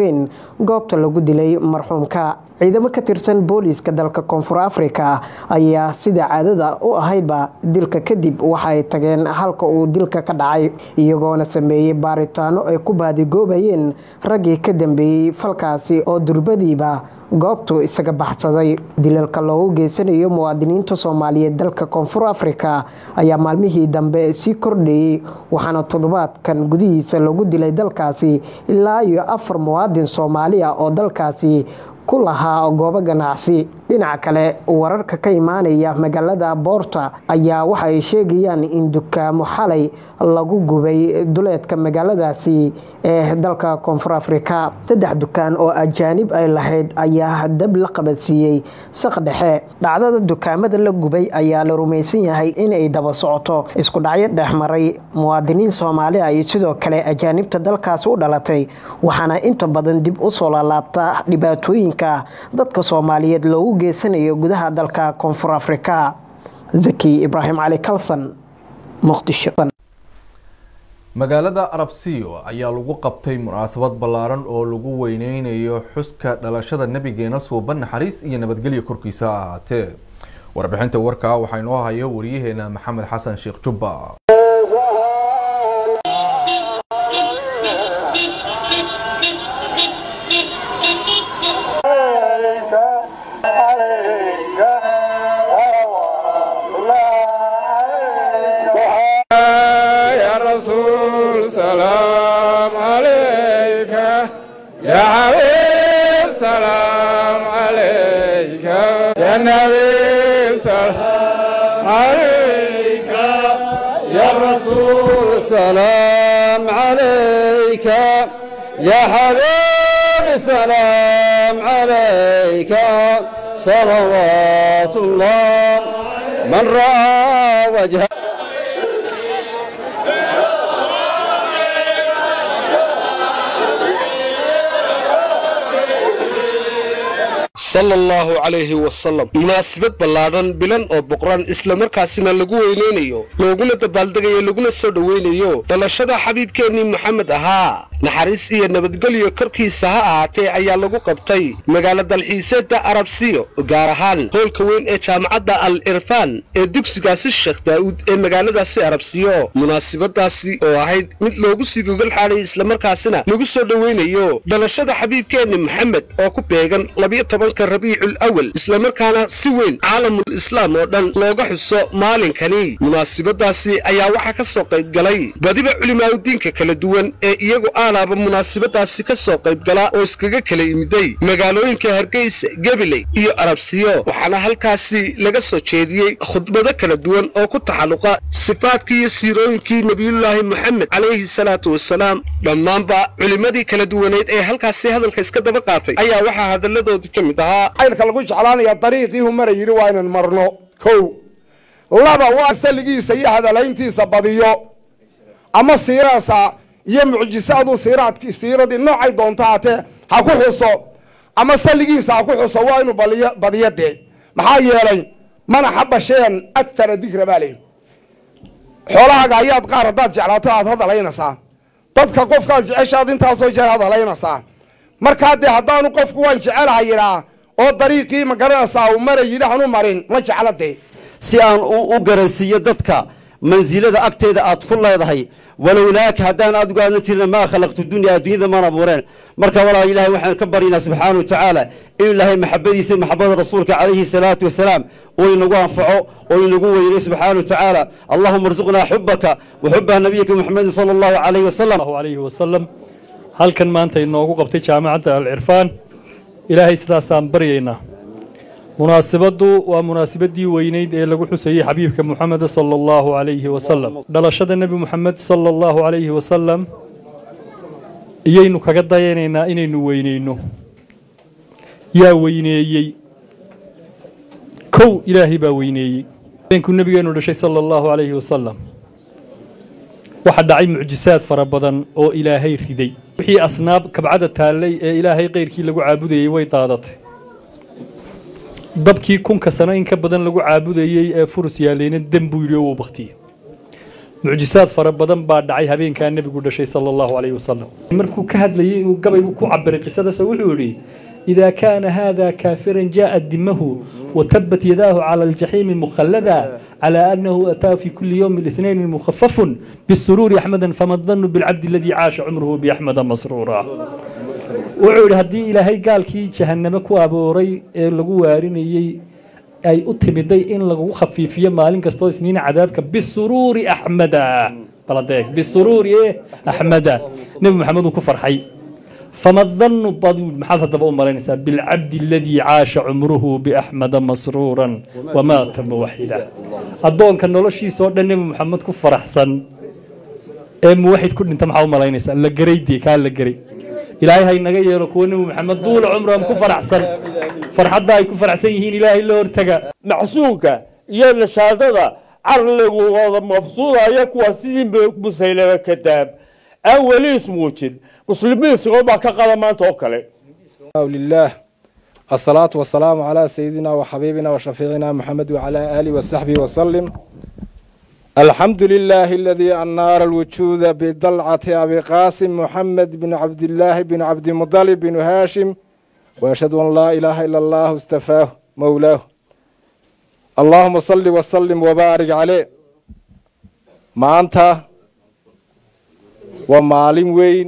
sugnaayeen goobta lagu dilay marxuumka ciidamo ka tirsan booliiska dalka koonfur afrika ayaa sida caadada u ahaydba dilka kadib waxay tageen halka uu dilka ka dhacay iyagoona sameeyey baaritaano ay ku baadigoobayeen raggii ka dambeeyey falkaasi oo durbadiiba goobtu isaga baxsaday dilalka loogu geysanayo muwaadiniinta soomaaliyeed dalka koonfur afrika ayaa maalmihii dambe sii kordhayey waxaana toddobaadkan gudihiisa lagu dilay dalkaasi ilaa iyo afar muwaadin soomaali ah oo dalkaasi ku lahaa goobo ganacsi dhinaca kale wararka ka imaanaya magaalada boorta ayaa waxa ay sheegayaan in dukaamo xalay lagu gubay duleedka magaaladaasi ee dalka koonfur afrika saddex dukaan oo ajaanib ay lahayd ayaa dab la qabadsiiyey saq dhexe dhacdada dukaamada la gubay ayaa la rumaysan yahay inay daba socoto isku dhacyo dhexmaray muwaadiniin soomaali ah iyo sidoo kale ajaanibta dalkaasi u dhalatay waxaana inta badan dib u soo laalaabta dhibaatooyinka dadka soomaaliyeed loogu geysanayo gudaha dalka koonfur afrika zaki ibraahim cali kalson muqdisho magaalada arabsiyo ayaa lagu qabtay munaasabad ballaaran oo lagu weyneynayo xuska dhalashada nabigeena suuban naxariis iyo nabadgelya korkiisa ha ahaatee warbixinta warkaa waxaa inoo haya wariyaheena maxamed xasan sheekh jubba يا رسول سلام عليك يا حبيب سلام عليك يا نبي سلام عليك يا رسول سلام عليك يا حبيب سلام عليك صلوات الله من رأى وجهك sala allahu calayhi wasalam munaasabad ballaadhan bilan oo boqran islamarkaasina lagu weyneynayo looguna dabaaldegayo laguna soo dhoweynayo dhalashada xabiibkeennii moxamed ahaa naxariis iyo nabadgelyo korkiisa ha ahaatee ayaa lagu qabtay magaalo dalxiiseedda arabsiyo gaar ahaan hoolka weyn ee jaamacadda al irfaan ee dugsigaasi sheekh daa'uud ee magaaladaasi arabsiyo munaasabadaasi oo ahayd mid loogu sii gogol xaadhay islamarkaasina lagu soo dhoweynayo dhalashada xabiibkeenni moxamed oo ku beegan labiyo tobanka rabiicul awal islamarkaana si weyn caalamul islaam oo dhan looga xuso maalinkani munaasabadaasi ayaa waxaa ka soo qayb galay badiba culimaaudiinka kala duwan ee iyagu aalaaba munaasabadaasi ka soo qayb gala oo iskaga kala yimiday magaalooyinka hargeysa gabiley iyo arabsiyo waxaana halkaasi laga soo jeediyey khudbado kala duwan oo ku taxalluqa sifaadkii iyo siirooyinkii nebiyullaahi moxamed calayhi salaatu wasalaam dhammaanba culimmadii kala duwaneed ee halkaasi hadalka iska daba qaatay ayaa waxaa hadalladoodii ka mid ahaa caylka lagu jeclaanaya dariiqii humara yidhi waa inan marno kow laba waa salligiisa iyo hadalayntiisa badiyo ama siiraasa iyo mucjisaadu siiraadkii siiradii noocay doonto haatee ha ku xuso ama salligiisa ha ku xuso waa inuu baliyo badiyo dee maxaa yeelay mana xaba shayan akthara dikra baa leeyi xoolahaaga ayaad qaar haddaad jeclaato aad hadalaynaysaa dadka qofkaad jeceshaad intaasoo jeer hadalaynaysaa markaa dee haddaanu qofku waan jecelaha yidhaa oo dariiqii ma garanaysaa uu mara yidhi hanu marin ma jecla dee si aan u garansiiyo dadka mansilada agteeda aad ku leedahay walowlaaka haddaan adigu aadan jirin maa khalaqtu dunya adduunyada maan abuureen marka walaa ilahay waxaan ka baryaynaa subxaana wa tacaala inuu ilaahay maxabadiisa maxabada rasuulka calayhi salaatu wasalaam oo inagu anfaco oo inagu weynay subxaana wa tacaala allahuma arzuqnaa xubaka wa xuba nabiyika muxamedin sala allahu calayhi wasalam alayhi wasalam halkan maanta inoogu qabtay jaamacadda alcirfaan ilaahay sidaasaan baryaynaa munaasibaddu waa munaasibadii weyneyd ee lagu xusayey xabiibka muxamed sala allahu calayhi wasalam dhalashada nebi muxamed sala allahu calayhi wasalam iyaynu kaga dayanaynaa inaynu weyneyno yaa weyneeyey kow ilaahay baa weyneeyey habeenkuu nebigeenu dhashay sala allahu calayhi wasalam waxaa dhacay mucjisaad fara badan oo ilaahay riday wixii asnaab kabcada taallay ee ilaahay keyrkii lagu caabudayey way daadatay dabkii kunka sano in ka badan lagu caabudayey ee furus yaalayna dem buu yidhi oo uu baktiyey mucjisaad fara badan baa dhacay habeenkaa nebigu dhashay sala allahu calayhi wasalam markuu ka hadlayay uu gabay ku cabiray qisadaas wuxuu yidhi إذا كان هذا كافرا جاء دمه وتبت يداه على الجحيم مخلدا على أنه أتى في كل يوم الاثنين مخفف بالسرور أحمدا فما الظن بالعبد الذي عاش عمره بأحمد مسرورا وعود هدي إلى هي قال كي جهنم كو أبوري لغو وارينيي أي أتمدي إن لغو خفيفية مالين كستو سنين عذابك بالسرور أحمدا بلديك بالسرور إيه أحمدا نبي محمد كفر حي فما الظن بضول محل هذا بقول مرينسا بالعبد الذي عاش عمره بأحمد مسرورا ومات موحدا الضون كان نولشي صور النبي محمد كفر أحسن ام واحد كل انت محاول مرينسا لقريدي كان لقري إلهي هاي نجي يركون محمد طول عمرهم كفر أحسن فرحة هاي كفر أحسن يهين إلهي اللي ارتقى macsuulka iyo nashaadada carligooda mafsuuda ayaa kuwa sidii musaylama kadaab aan weli ismuujin muslimiin sigoo baa ka qada maanta oo kale لله الصلاة والسلام على سيدنا وحبيبنا وشفيعنا محمد وعلى آله وصحبه وسلم الحمد لله الذي أنار الوجود بضلعة أبي قاسم محمد بن عبد الله بن عبد المطلب بن هاشم وأشهد أن لا إله إلا الله استفاه مولاه اللهم صل وسلم وبارك عليه ما أنت ومعلم وين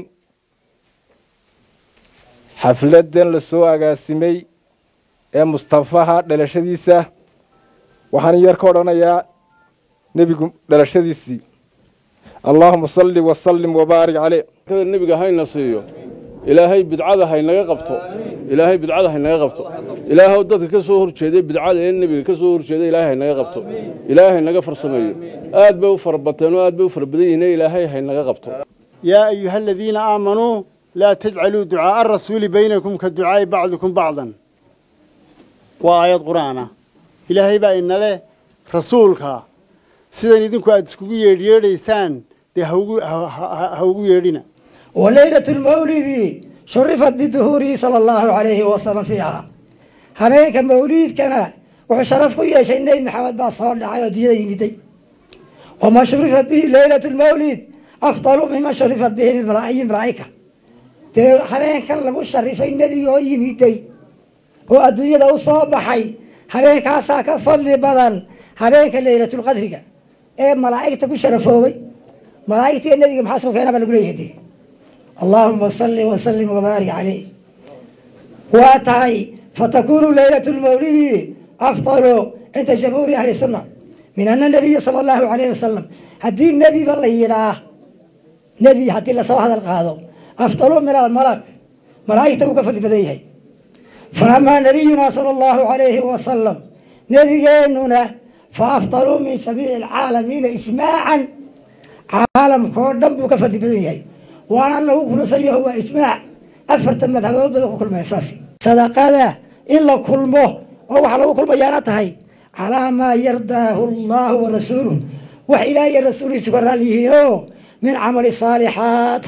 xafladan la soo agaasimay ee mustafaha dhalashadiisa waxaan yar ka odhanayaa nebigu dhalashadiisii allaahuma salli wasallim wabaarik caleyh nebiga hayna siiyo ilaahay bidcada haynaga qabto ilaahay bidcada haynaga qabto ilaahay dadka ka soo horjeeday bidcada ee nebiga ka soo horjeeday ilaahay haynaga qabto ilaahay haynaga farsameeyo aad bay u farabateen oo aad bay u fara badan yihiin ilaahay haynaga qabto يا أيها الذين آمنوا لا تجعلوا دعاء الرسول بينكم كدعاء بعضكم بعضا وآيات قرآن إلهي بقى إن له رسولك سيدان إذنكو أدسكو يريديسان دي هوغو يرينا وليلة المولد شرفت بظهوره صلى الله عليه وسلم فيها هناك مولد كان وشرف يا شيء النبي محمد بن صلى الله عليه وسلم وما شرفت به ليلة المولد أفضل مما شرفت به الملائكة dee habeenkan lagu sharifay nebiga oo yimiday oo adduunyada u soo baxay habeenkaasaa ka fadli badan habeenka laylatulqadriga ee malaa'igta ku sharafoobay malaa'igtiiyo nebiga maxaa soo keena baa lagu leeyahay dee allaahuma salli wasallim wabaarik caleyh waa tahay fatakunu laylatu lmawlidi afdalu cinda jamhuuri ahli sunna min ana nabiya sala allahu calayhi wasalam haddii nebiba la yidhaah nebi haddii lasoo hadal qaado أفضل من الملك ملائكة وكفت بديه فأما نبينا صلى الله عليه وسلم نبينا فأفضل من جميع العالمين إسماعا عالم كودم وكفت بديه وأنا له كل سيء هو إسماع أفرت مذهب كل ما يساسي صدق هذا إلا كل مه أو على كل بياناته على ما يرضاه الله ورسوله وإلى الرسول سبحانه من عمل الصالحات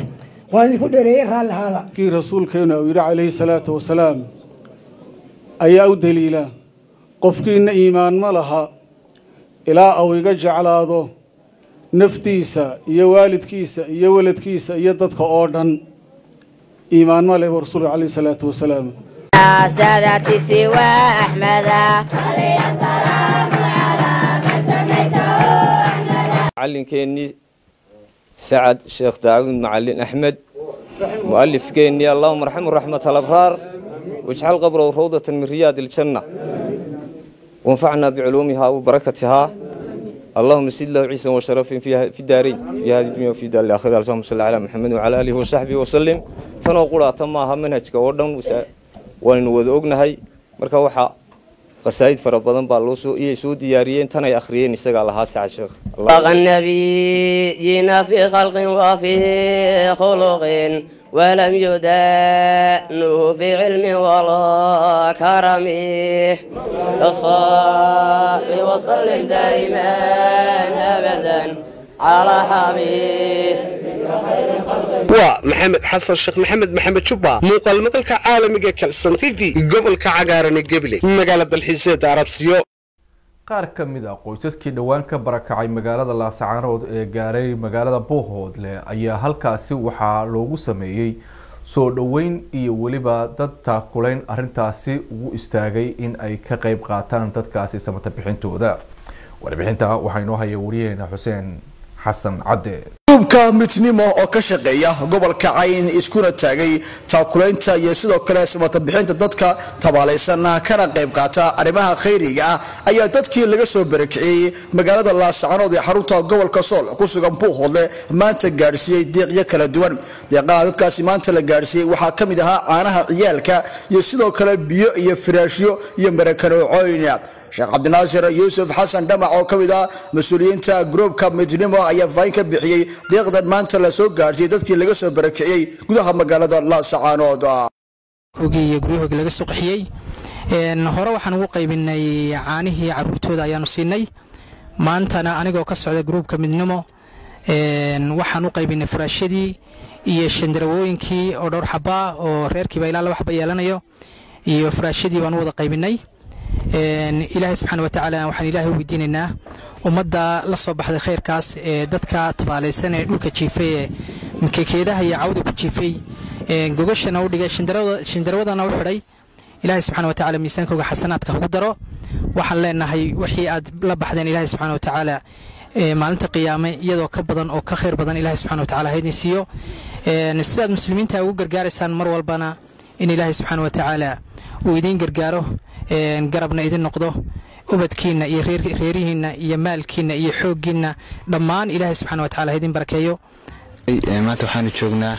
kii rasuulkeenu uu yidhi calayhi salaatu wasalaam ayaa u daliila qofkiina iimaan ma laha ilaa uu iga jeclaado naftiisa iyo waalidkiisa iyo weladkiisa iyo dadka oo dhan iimaan ma leh buu rasuulku calayhi salaatu wasalaam سادة سوى أحمد macallinkeenii sacad sheekh daawud macalin axmed mu'alifkeennii allahuma arxamu raxmat alabraar wajcal qabrow rawdatan min riyaad iljanna وانفعنا بعلومها وبركتها اللهم سد له عيسى وشرف في في الدارين في هذه الدنيا وفي دار الاخره اللهم صل على محمد وعلى اله وصحبه وسلم تنو قراata maaha manhajka oo dhan waanu wada ognahay marka waxa qasaa'id fara badan baa loo soo iyay soo diyaariyeen tan ay akhriyeen isagaa lahaa sacad sheekh بلغ النبيين في خلق وفي خلق ولم يدانه في علم ولا كرم فصل وسلم دائما ابدا على حبيب waa maxamed xasan sheekh maxamed maxamed jubba muuqaal madalka caalamiga kalson tv gobolka cagaaran ee gabiley magaala dalxiiseeda arabsiyo qaar ka mid a qoysaskii dhowaan ka barakacay magaalada laascaanood ee gaaray magaalada boohoodle ayaa halkaasi waxaa loogu sameeyey soo dhoweyn iyo weliba dad taakulayn arintaasi ugu istaagay in ay ka qeyb qaataan dadkaasi samata bixintooda warbixinta waxaa inoo haya wariyaheena xuseen xasan cadde gruubka midnimo oo ka shaqeeya gobolka cayn iskuna taagay taakulaynta iyo sidoo kale samata bixinta dadka tabaalaysan kana qayb qaata arrimaha khayriga ah ayaa dadkii laga soo barakiciyey magaalada laascaanood ee xarunta gobolka sool ku sugan buuhoodle maanta gaadhsiiyey deeqyo kala duwan deeqaha dadkaasi maanta la gaadhsiiyey waxaa ka mid ahaa caanaha ciyaalka iyo sidoo kale biyo iyo firaashyo iyo marakanoocoyn sheekh cabdinaasir yuusuf xasan dhamac oo ka mid ah mas-uuliyiinta gruubka midnimo ayaa faahin ka bixiyey deeqdan maanta la soo gaadhsiiyey dadkii laga soo barakiciyey gudaha magaalada laasacaanood ogiiyo guryahooga laga soo qaxiyey hore waxaan ugu qaybinay caanihii caruurtooda ayaanu siinay maantana anigoo ka socda gruubka midnimo waxaan u qaybinay furaashyadii iyo shandarawooyinkii oo dhowr xabaa oo reerkiiba ilaa laba xaba yeelanayo iyo furaashyadii baan u wada qaybinay ilaahay subxaana watacaala waxaan ilaahay u weydiinaynaa ummadda la soo baxday khayrkaas ee dadka tabaalaysan ee dhulka jiifay ee makekeedaha iyo cawda ku jiifay gogashana u dhigay shandarawadana u xidhay ilaahay subxaana watacaala miisaankooga xasanaadka ugu daro waxaan leenahay wixii aad la baxdeen ilaahay subxaana watacaala maalinta qiyaame iyadoo ka badan oo ka khayr badan ilaahay subxaana watacaala haydin siiyo sidaad muslimiinta ugu gargaaraysaan mar walbana in ilaahay subxaana watacaala uu idiin gargaaro garabna idin noqdo ubadkiinna iyo reerihiinna iyo maalkiinna iyo xooggiinna dhammaan ilaahay subxana watacaala ha idin barakeeyo maanta waxaanu joognaa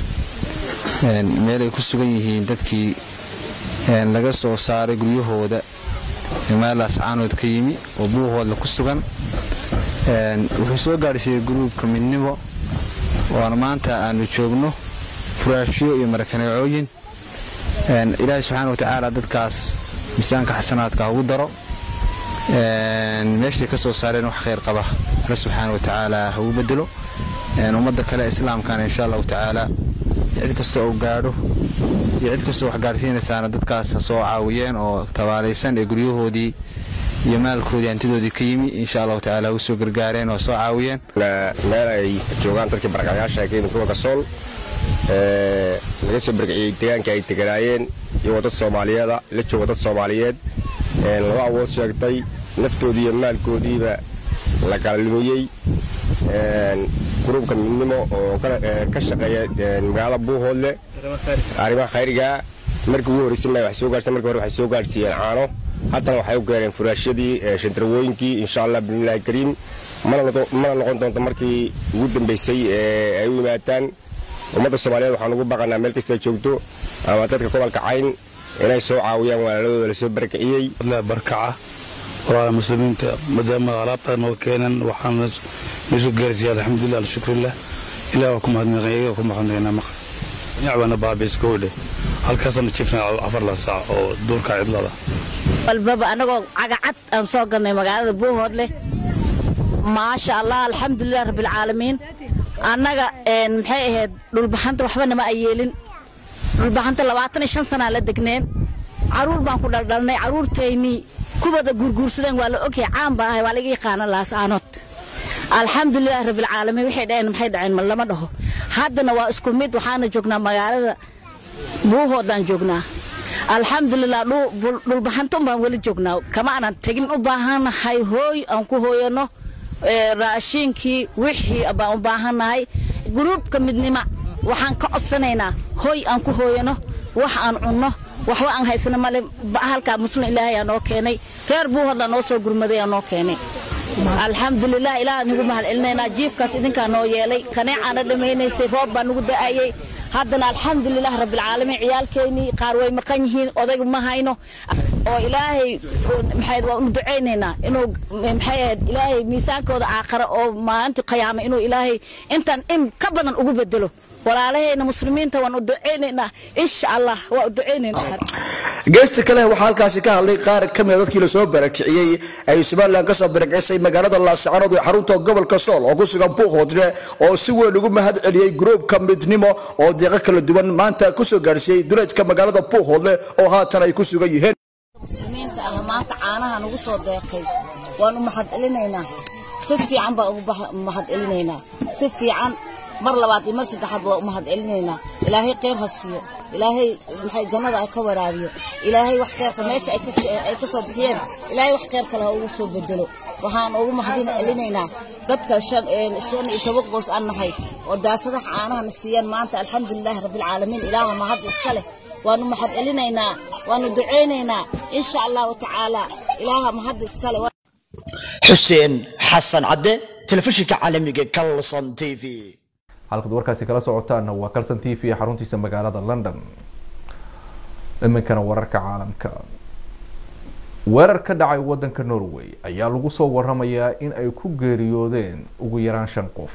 meel ay ku sugan yihiin dadkii laga soo saaray guryahooda meelaas caanood ka yimi oo buuhoodla ku sugan wuxuu soo gaadhsiiyey gruubka midnimo waana maanta aanu joogno furaashyo iyo marakaneecooyin ilaahay subxaana watacaala dadkaas miisaanka xasanaadka ha ugu daro meeshay ka soo saareen wax khayr qaba alle subxaana watacaala ha ugu bedelo ummadda kale islaamkana insha allahu tacaala cid kasta oo gaadho iyo cid kastoo wax gaadhsiinaysaana dadkaas ha soo caawiyeen oo tabaalaysan ee guryahoodii iyo maalkoodii hantidoodii ka yimi insha allahu tacaala u soo gargaareen oo soo caawiyeen meel ay joogaan dadkii barakayaasha ka yimid gobolka sool laga soo barkiciyey deegaanka ay deganaayeen iyagoo dad soomaaliyeeda la jooga dad soomaaliyeed laba awood sheegtay naftoodii iyo maalkoodiiba la kala lumiyey gruubka midnimo oo ka shaqeeya magaalada buuhoodle arrimaha khayriga markii ugu horreysay ma wax soo gaarsan markii hore waxay soo gaarsiiyeen caano haddana waxay u gaareen furaashyadii shandarwooyinkii insha allah bismillahi kariim mana noqon doonto markii ugu dambeysay ee ay u yimaadaan ummadda soomaaliyeed waxaan ugu baqanaa meel kasta ay joogto ama dadka gobolka cayn inay soo caawiyaan walaaladooda lasoo barakiciyey barkaca walaala muslimiinta maadaama alaabtaa noo keenan waxaan meesoo gaarsiiya alxamdulilah alshukrillah ilah waa ku mahadnaqan iyaga ku mahadnaqanaa maqa yacbana baabiis gowdhe halkaasana jifna afar la saac oo duurka cidlada walbaba anagoo cagacad aan soo galnay magaalada buuhoodleh maasha allah alxamdulilah rabbilcaalamiin annaga maxay ahayd dhulbaxanta waxba nama ay yeelin dhulbaxanta labaatan iyo shan sanaa la degneen caruur baan ku dhaldhalnay caruurtaynii kuwada guurguursadeen waa la ogyahay caan baan ahay waa laga yaqaana laasaanood alxamdulilah rabbilcaalamiin waxay dhaheen maxay dhaceen ma lama dhaho haddana waa isku mid waxaana joognaa magaalada buuhoodaan joognaa alxamdulilah dhulbaxanta un baan weli joognaa kama aanan tegin u baahannahay hooy aan ku hooyano raashiinkii wixii baan u baahannahay gruubka midnima waxaan ka codsanaynaa hooy aan ku hooyano wax aan cunno waxba aan haysano male halkaa muslim ilaahay aa noo keenay reer buuhodla noo soo gurmaday aa noo keenay alxamdulilah ilaah nigu mahad celinaynaa jiifkaas idinkaa noo yeelay kaneecaana dhammaynaysay roob baa nugu da'ayay haddana alxamdulilah rabbilcaalamiin ciyaalkeennii qaar way maqan yihiin odaygu ma hayno oo ilaahay maxay waa unu ducaynaynaa inuu maxay ahayd ilaahay miisaankooda aakhara oo maalinta qiyaama inuu ilaahay intan in ka badan ugu bedelo walaalahayna muslimiinta waan u ducaynaynaa insha allah waa u ducaynaynaa geesta kale waxaa halkaasi ka hadlay qaar ka mid a dadkii lasoo barakiciyey ay somalilan kasoo barakicisay magaalada laascaanood ee xarunta gobolka sool oo ku sugan buuqhoodle oo si weyn ugu mahad celiyey gruubka midnimo oo deeqo kala duwan maanta kusoo gaarsiiyey duleedka magaalada buuqhoodle oo haatan ay ku sugan yihiin muslimiinta ah maanta caanaha nagu soo deeqay waan u mahad celinaynaa si fiican baan ugu mahad celinaynaa si fiican mar labaad iyo mar saddexaad waa u mahad celinaynaa ilaahay kheyr ha siiyo ilaahay maxay jannada ay ka waraabiyo ilaahay wax kheyrka meesha ay ka soo bixiyeen ilaahay wax kheyr kale ha ugu soo bedelo waxaan ugu mahadin celinaynaa dadka shan shan iyo toban qoys aan nahay oo daasadaha caanahana siiyaan maanta alxamdulilaahi rabbilcaalamiin ilaaha mahad iska leh waanu mahad celinaynaa waanu ducaynaynaa insha allahu tacaala ilaaha mahad iska leh xuseen xasan cadde telefishinka caalamiga calson t v halkaad warkaasi kala socotaana waa calson t v xaruntiisa magaalada london iminkana wararka caalamka weerar ka dhacay wadanka norway ayaa lagu soo waramayaa in ay ku geeriyoodeen ugu yaraan shan qof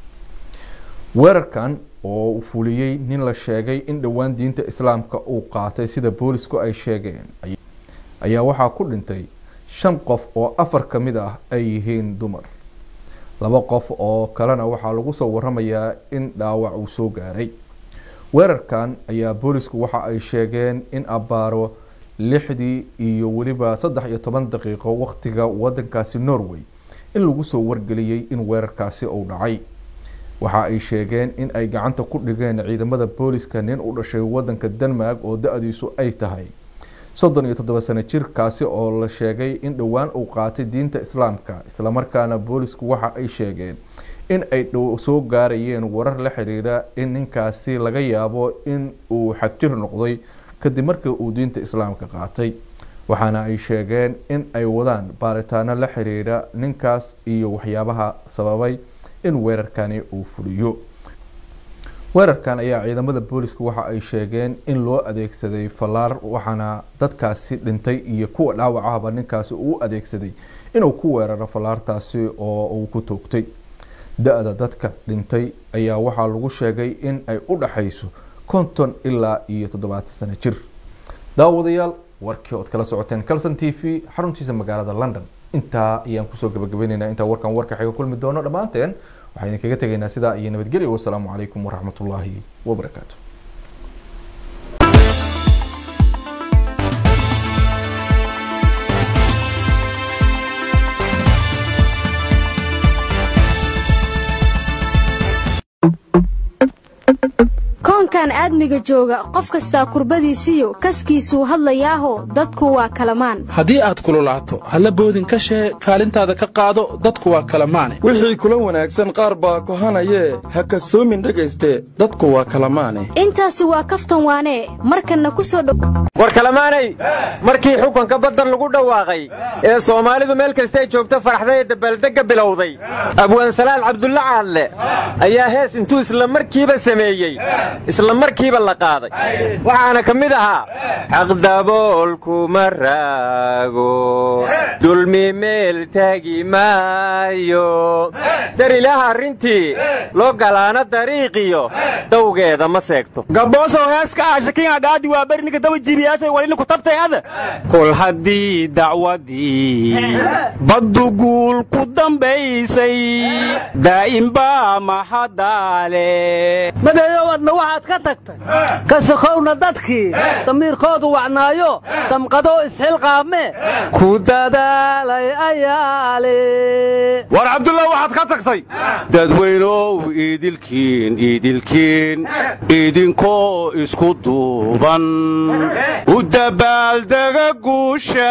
weerarkan oo fuliyey nin la sheegay in dhowaan diinta islaamka uu qaatay sida boolisku ay sheegeen ayaa waxaa ku dhintay shan qof oo afar ka mid ah ay yihiin dumar laba qof oo kalena waxaa lagu soo waramayaa in dhaawac uu soo gaaray weerarkan ayaa boolisku waxa ay sheegeen in abbaaro lixdii iyo weliba saddex iyo toban daqiiqo waqtiga wadankaasi norway in lagu soo wargeliyey in weerarkaasi uu dhacay waxa ay sheegeen in ay gacanta ku dhigeen ciidamada booliska nin u dhashay wadanka denmark oo da-diisu ay tahay soddon iyo toddoba sano jirkaasi oo la sheegay in dhowaan uu qaatay diinta islaamka islamarkaana boolisku waxa ay sheegeen in ay soo gaarayeen warar la xiriira in ninkaasi laga yaabo in uu xagjir noqday kadib markii uu diinta islaamka qaatay waxaana ay sheegeen in ay wadaan baaritaano la xiriira ninkaas iyo waxyaabaha sababay in weerarkani uu fuliyo weerarkan ayaa ciidamada booliska waxa ay sheegeen in loo adeegsaday fallaar waxaana dadkaasi dhintay iyo kuwa dhaawacahaba ninkaasi uu adeegsaday inuu ku weeraro fallaartaasi oo uu ku toogtay da-da dadka dhintay ayaa waxaa lagu sheegay in ay u dhaxayso konton ilaa iyo toddobaatan sano jir daawadayaal warkii ood kala socoteen calson t v xaruntiisa magaalada london intaa ayaan kusoo gabagabaynaynaa intaa warkan warka xiga kulmi doono dhammaanteen waxaan idinkaga tegaynaa sidaa iyo nabadgelyo wasalaamu calaykum waraxmatullaahi wabarakaatu koonkan aadmiga jooga qof kastaa kurbadiisiyo kaskiisuu hadlayaaho dadku waa kalamaan haddii aad kululaato halla boodin ka shee kaalintaada ka qaado dadku waa kalamaane wixii kula wanaagsan qaar baa kohanayee ha kasoomin dhegayste dadku waa kalamaane intaasi waa kaftan waanee markanna ku soo dhow war kalamaanay markii xukunka baddan lagu dhawaaqay ee soomaalidu meel kastay joogto faraxday ee dabaaldegga bilowday abwaansalaal cabdulla caadle ayaa hees intuu isla markiiba sameeyey isla markiiba la qaaday waxaana ka mid ahaa xaqdaboolkuma raago dulmi meel taagi maayo dar ilaaha arrintii loo galaana dariiqiyo dawgeeda ma seegto gaboosow heeska aashakin adhaadi waa bernika dawa jibiyaasay walina ku tabtay ada kol haddii dacwadii baddu guul ku dambaysay daa'imba maxadaale madeeyow adna waxaad ka tagtay ka sokowna dadkii damiirkoodu wacnaayo damqadoo isxilqaame ku dadaalay ayaale war cabdullah waxaad ka tagtay dadweynow iidilkiin iidilkiin idinkoo isku duuban u dabaaldega guusha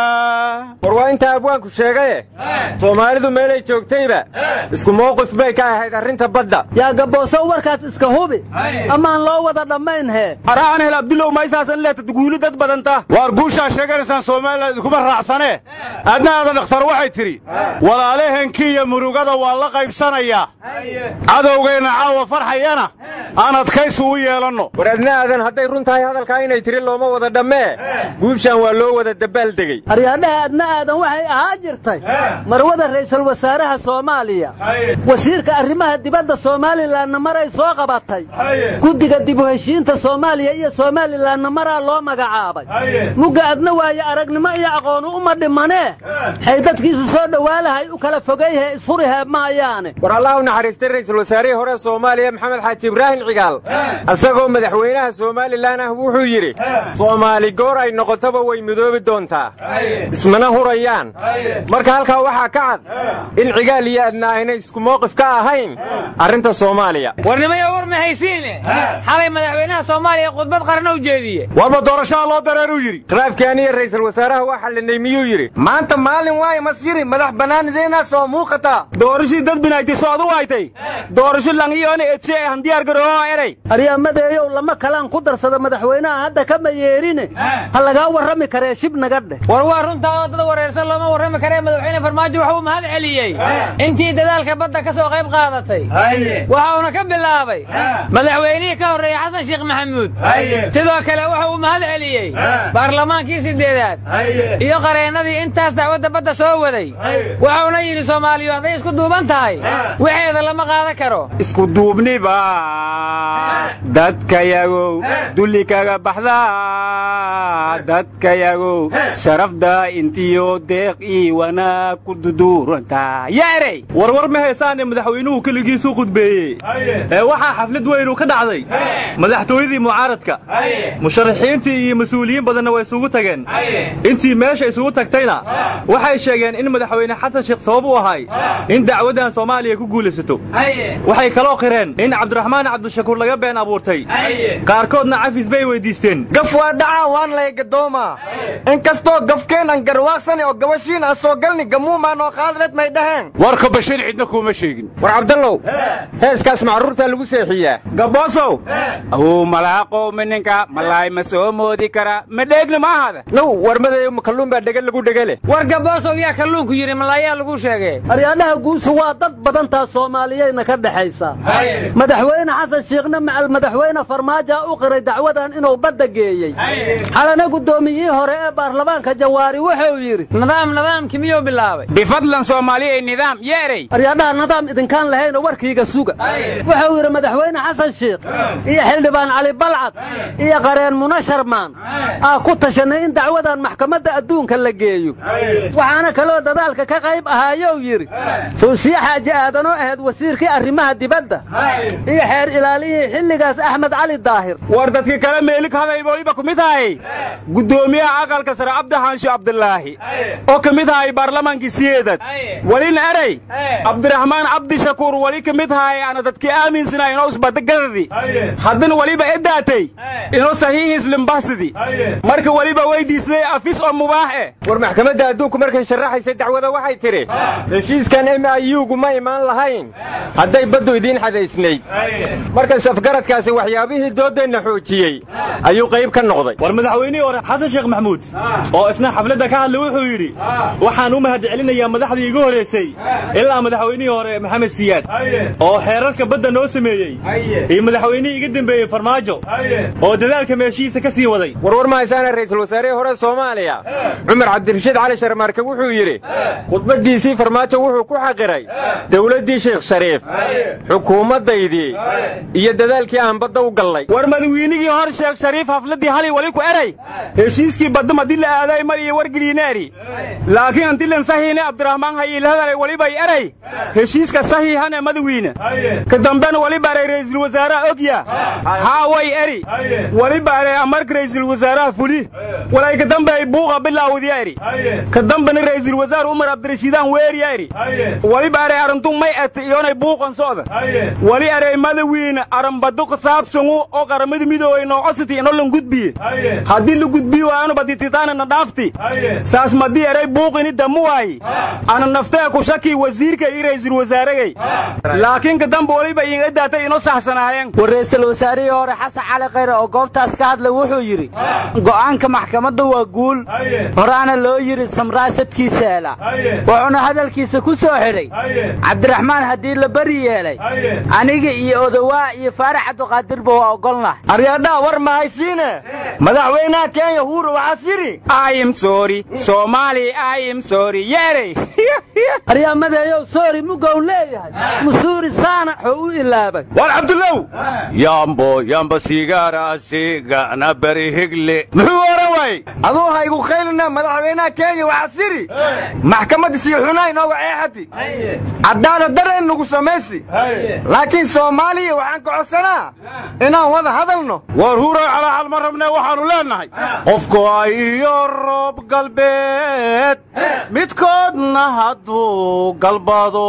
war waa intaa abwaanku sheegaye soomaalidu meelay joogtayba isku mowqif bay ka ahayd arrinta badda yaa gaboosow warkaas iska hubi amaan loo wada dhammayn hee arahan hel abdulow maysaasan leetad guuli dad badanta waar guushaa sheeganaysaan soomaaliland idinkuma raacsanee adna aada dhakhtar waxay tidhi walaalahenkii iyo murugada waa la qaybsanayaa cadowgeenna caawa farxayana aan adkaysi u yeelanno war adna aadan hadday run tahay hadalkaa inay tiri looma wada dhammee guushaan waa loo wada dabaaldegey aryaadhaha adna aadan waxay ahaa jirtay marwada ra'iisul wasaaraha soomaaliya wasiirka arrimaha dibadda somalilanna maray soo qabatay guddiga guddiga dib u heshiinta soomaaliya iyo somalilanna maraa loo magacaabay mugga adna waaye aragnimo iyo aqoonu uma dhimanee xay dadkiisu soo dhowaalahay u kala fogayhe isfurihe maayaane war allah u naxariistay ra'iisul wasaarihii hore soomaaliya maxamed xaaji ibraahim cigaal isagoo madaxweynaha somalilan ah wuxuu yidhi soomaali goor ay noqotoba way midoobi doontaa ismana hurayaan marka halkaa waxaa ka cad in cigaal iyo adna aynay isku mowqif ka ahayn arrinta soomaaliya warnimayo war ma haysiine xalay madaxweynaha soomaaliya khudbad qaran u jeediye warba doorashaha loo dareeruu yidhi khilaafkii aniya ra'iisul wasaaraha waa xallinay miyuu yidhi maanta maalin waaye masyiri madax bannaanideenaa soo muuqata doorashii dad binayti soodu waytay doorasho langiyoona eje ee handiyaar garooho erey aryamadeeyow lama kalaan ku darsada madaxweynaha hadda kama yeerine ha lagaa warrami karee shib naga dheh war waa runtaa oo dad wareersan looma warrami karee madaxweyne farmaajo wuxuu mahad celiyey intii dadaalka badda ka soo qayb qaadatay waxauna ka bilaabay madaxweynihii ka horreeyey xasan sheekh maxamuud sidoo kale wuxuu u mahad celiyey baarlamaankii siddeedaad iyo qareennadii intaas dacwadda badda soo waday wuxuuna yidhi soomaaliyu hadday isku duuban tahay waxeeda lama qaadan karo isku duubniba dadkayagow dulli kaga baxda dadkayagow sharafda intiyo deeq ii wanaag ku duduuranta yaa erey warwar ma haysaane madaxweynuhu keligiisuu khudbeeyey ee waxaa xaflad weynu ka dhacday madaxtooyadii mucaaradka musharaxiintii iyo mas-uuliyiin badanna way isugu tageen intii meesha isugu tagtayna waxay sheegeen in madaxweyne xasan sheekh sabab u ahay in dacwaddan soomaaliya ku guulaysato waxay kaloo qireen in cabdiraxmaan cabdishakuur laga been abuurtay qaarkoodna cafis bay weydiisteen gaf waa dhacaa waan lay gadooma inkastoo gafkeenan garwaaqsani oo gabashiin aan soo galni gamuumaan oo qaadleed may dhaheen warka bashiir cidna kuuma sheegin war cabdallow heeskaas macruurtaa lagu seexiyaa gaboosow awuu malaaqow mininka malaay ma soo moodi kara ma dheegna ma ahada now warmadeeyo kalluun baa dhega lagu dhegale war gaboosow yaa kalluunku yidhi malaayaa lagu sheegee aryaadhaha guushu waa dad badantaa soomaaliyeyna ka dhexaysa madaxweyne xasan shiikhna macal madaxweyne farmaaja u qiray dacwadan inuu badda geeyey xalana guddoomiyihii hore ee baarlamaanka jawaari wuxuu yidhi nidaam nidaamkii miyuu bilaabay bifadlan soomaaliya nidaam yeerey aryaadhaha nidaam idinkaan lahayna warkiiga suga wuxuu yidhi madaxweyne xasan shiikh iyo xildhibaan cali balcad iyo qareen muna sharmaan aa ku tashanay in dacwadan maxkamadda adduunka la geeyo waxaana kaloo dadaalka ka qayb ahaayow yidhi fuusiye xaaji aadanoo ahayd wasiirkii arrimaha dibadda iyo xeer ilaaliyihii xilligaas axmed cali daahir war dadkii kale meelik haday weliba ku mid ahay guddoomiyaha aqalka sare cabdixaansho cabdilaahi oo ka mid ahay baarlamaankii siyeedad welina erey cabdiraxmaan cabdishakuur weli ka mid ahay ana dadkii aaminsana inoo isbadagadadi haddana weliba edaatay inoo saxiihiis limbasidi marka weliba weydiisday afis oo mubaax eh war maxkamadda adduunku markay sharaxaysay dacwada waxay tidhi heshiiskan m i u-gu ma imaan lahayn hadday baddu idiin xadaysnayd markas afgaradkaasi waxyaabihii doodeenna xoojiyey ayuu qayb ka noqday war madaxweynihii hore xasan sheekh maxamuud oo isna xafladda ka hadlay wuxuu yidhi waxaan u mahad celinayaa madaxdii igu horraysay ilaa madaxweynihii hore maxamed siyaad oo xeerarka badda noo sameeyey iyo madaxweynihii iga dembeeyey farmaajo oo dadaalka meeshihiisa ka sii waday warwar ma haysaana ra'iisul wasaarihii hore soomaaliya cumar cabdirashiid cali sharmaarke wuxuu yidhi khudbaddiisii farmaajo wuxuu ku xaqiray dowladdii sheekh shariif xukuumaddaydii iyo dadaalkii aan badda u gallay war madawiinigii hor sheekh shariif hafladdii halay wali ku eray heshiiskii badda madii la aaday mar iyo wargeliineeri laakiin antilan sahiine abdiraxmaan hayiilhadalay walibay eray heshiiska sahiihane madawiine ka dambena waliba eray ra'iisul wasaaraha ogya haa way eri waliba eray amarka ra'iisul wasaaraha fuli walay ka dambe ay buuqa bilaawdiya eri ka dambena ra'iisul wasaar umar abdirashiidaan weeriya eri waliba eray arrintu may ete iyonay buuqan socda wali eray madawiine aranbadu qasaabsangu oo qaramada midoobay noocositi ino lan gudbiye haddii la gudbiyi waayanu badititaana na dhaafti saas madii eray buuqini damu waayi ana naftee ku shaki wasiirka iyo ra'iisul wasaaragay laakiin ka dambe waliba iinga daatay ino saxsanaayeen war ra'iisul wasaarihii hore xasan cali khayre oo goobtaas ka hadlay wuxuu yidhi go'aanka maxkamadda waa guul horaana loo yidhi samraasadkiisa hela wuxuuna hadalkiisa ku soo xidhay cabdiraxmaan haddii la beri yeelay aniga iyo odowaa iyo faarax cabdiqaadirba waa ogolnah aryaadhaa war ma haysiine madaxweynaha kenya huuro waxaas yidhi im sorry soomaali im sorry yeerey aryaamadeeyow soori mugow leeyahay musuuri saanaxoo u ilaabay war cabdullow yambo yamba sigaarasigana bari higle muxuu oran waayey aduu haygu qaylina madaxweynaha kenya waxaa siri maxkamadda siixunaa inooga ceexati cadaalad dareen nugu samaysi laakiin soomaaliya waxaan ka codsanaa inaan wada hadalno war huuray calaaxal ma rabnee waxaannu leennahay qofku ay iyo roob galbeed midkoodna hadduu galbado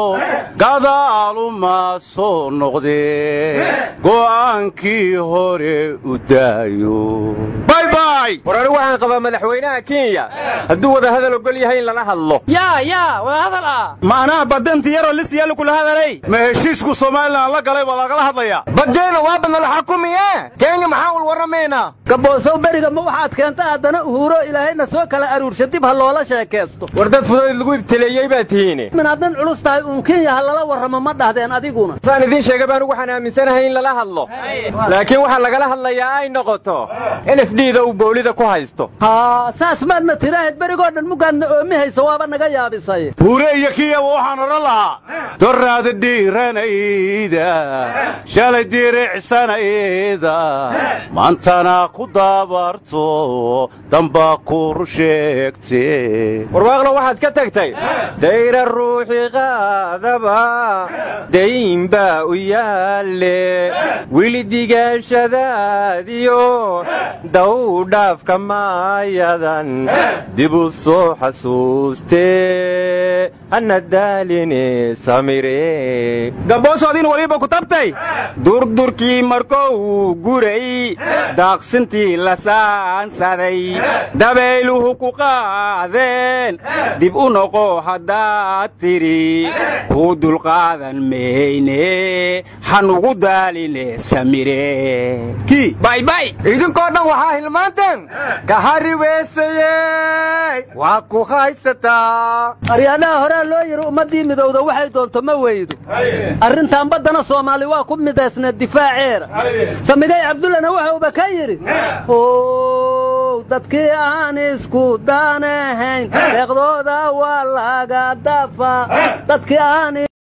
gadaaluma soo noqdee go'aankii hore u daayo baybay war anigu waxaan qabaa madaxweynaha kenya hadduu wada hadal ogol yahay in lala hadlo yaa yaa wada hadal ah maanaha badanti yaroo lisyalu kula hadalay ma heshiisku somalilan la galay baa lagala hadlayaa badeena waa badnala xakumiye kenya maxaan ul warramaynaa gaboosow beriga ma waxaad keenta haddana uhuuro ilaahayna soo kala aruursha dib ha loola sheekaysto war dad fudayd lagu ibtileeyey baa tihiine min haddan culus tahay uun kenya ha lala warramo ma dhahdeen adiguna saan idiin sheegay baan waxaan aaminsanahay in lala hadlo laakiin waxaa lagala hadlayaa ay noqoto n f d da uu boolida ku haysto haa saas maadna tiraahad berigoo dhan mugaadna oomi haysa waaba naga yaabisay huure iyo kiyaba waxaan odhan lahaa doraada dhiiranayda shalay diricsanayda maantana ku daabarto damba kuru sheegte warwaaqlo waxaad ka tagtay dayra ruuxi qaadaba dayn baa u yaalle wili digaashadaadiyo daw dhaafka maayadan dib u soo xasuustee hana daaline samire gaboosoodin waliba ku tabtay durdurkii markou guray daaqsintii la saansaday dabayluhu ku qaadeen dib u noqo haddaad tidhi kuu dulqaadan mayne hanugu daaline samire kii baybay idinkoo dhan waxaa hilmaanteen ka hariweysayey waa ku haysataa aryaadhaha horaa loo yidhi ummaddii midowda waxay doonto ma weydo arrintan baddana soomaali waa ku midaysneed difaaceera samigay cabdullana waxauba ka yidhi ow dadkii aan isku daanahayn deeqdooda waa laga dafa dadkii aan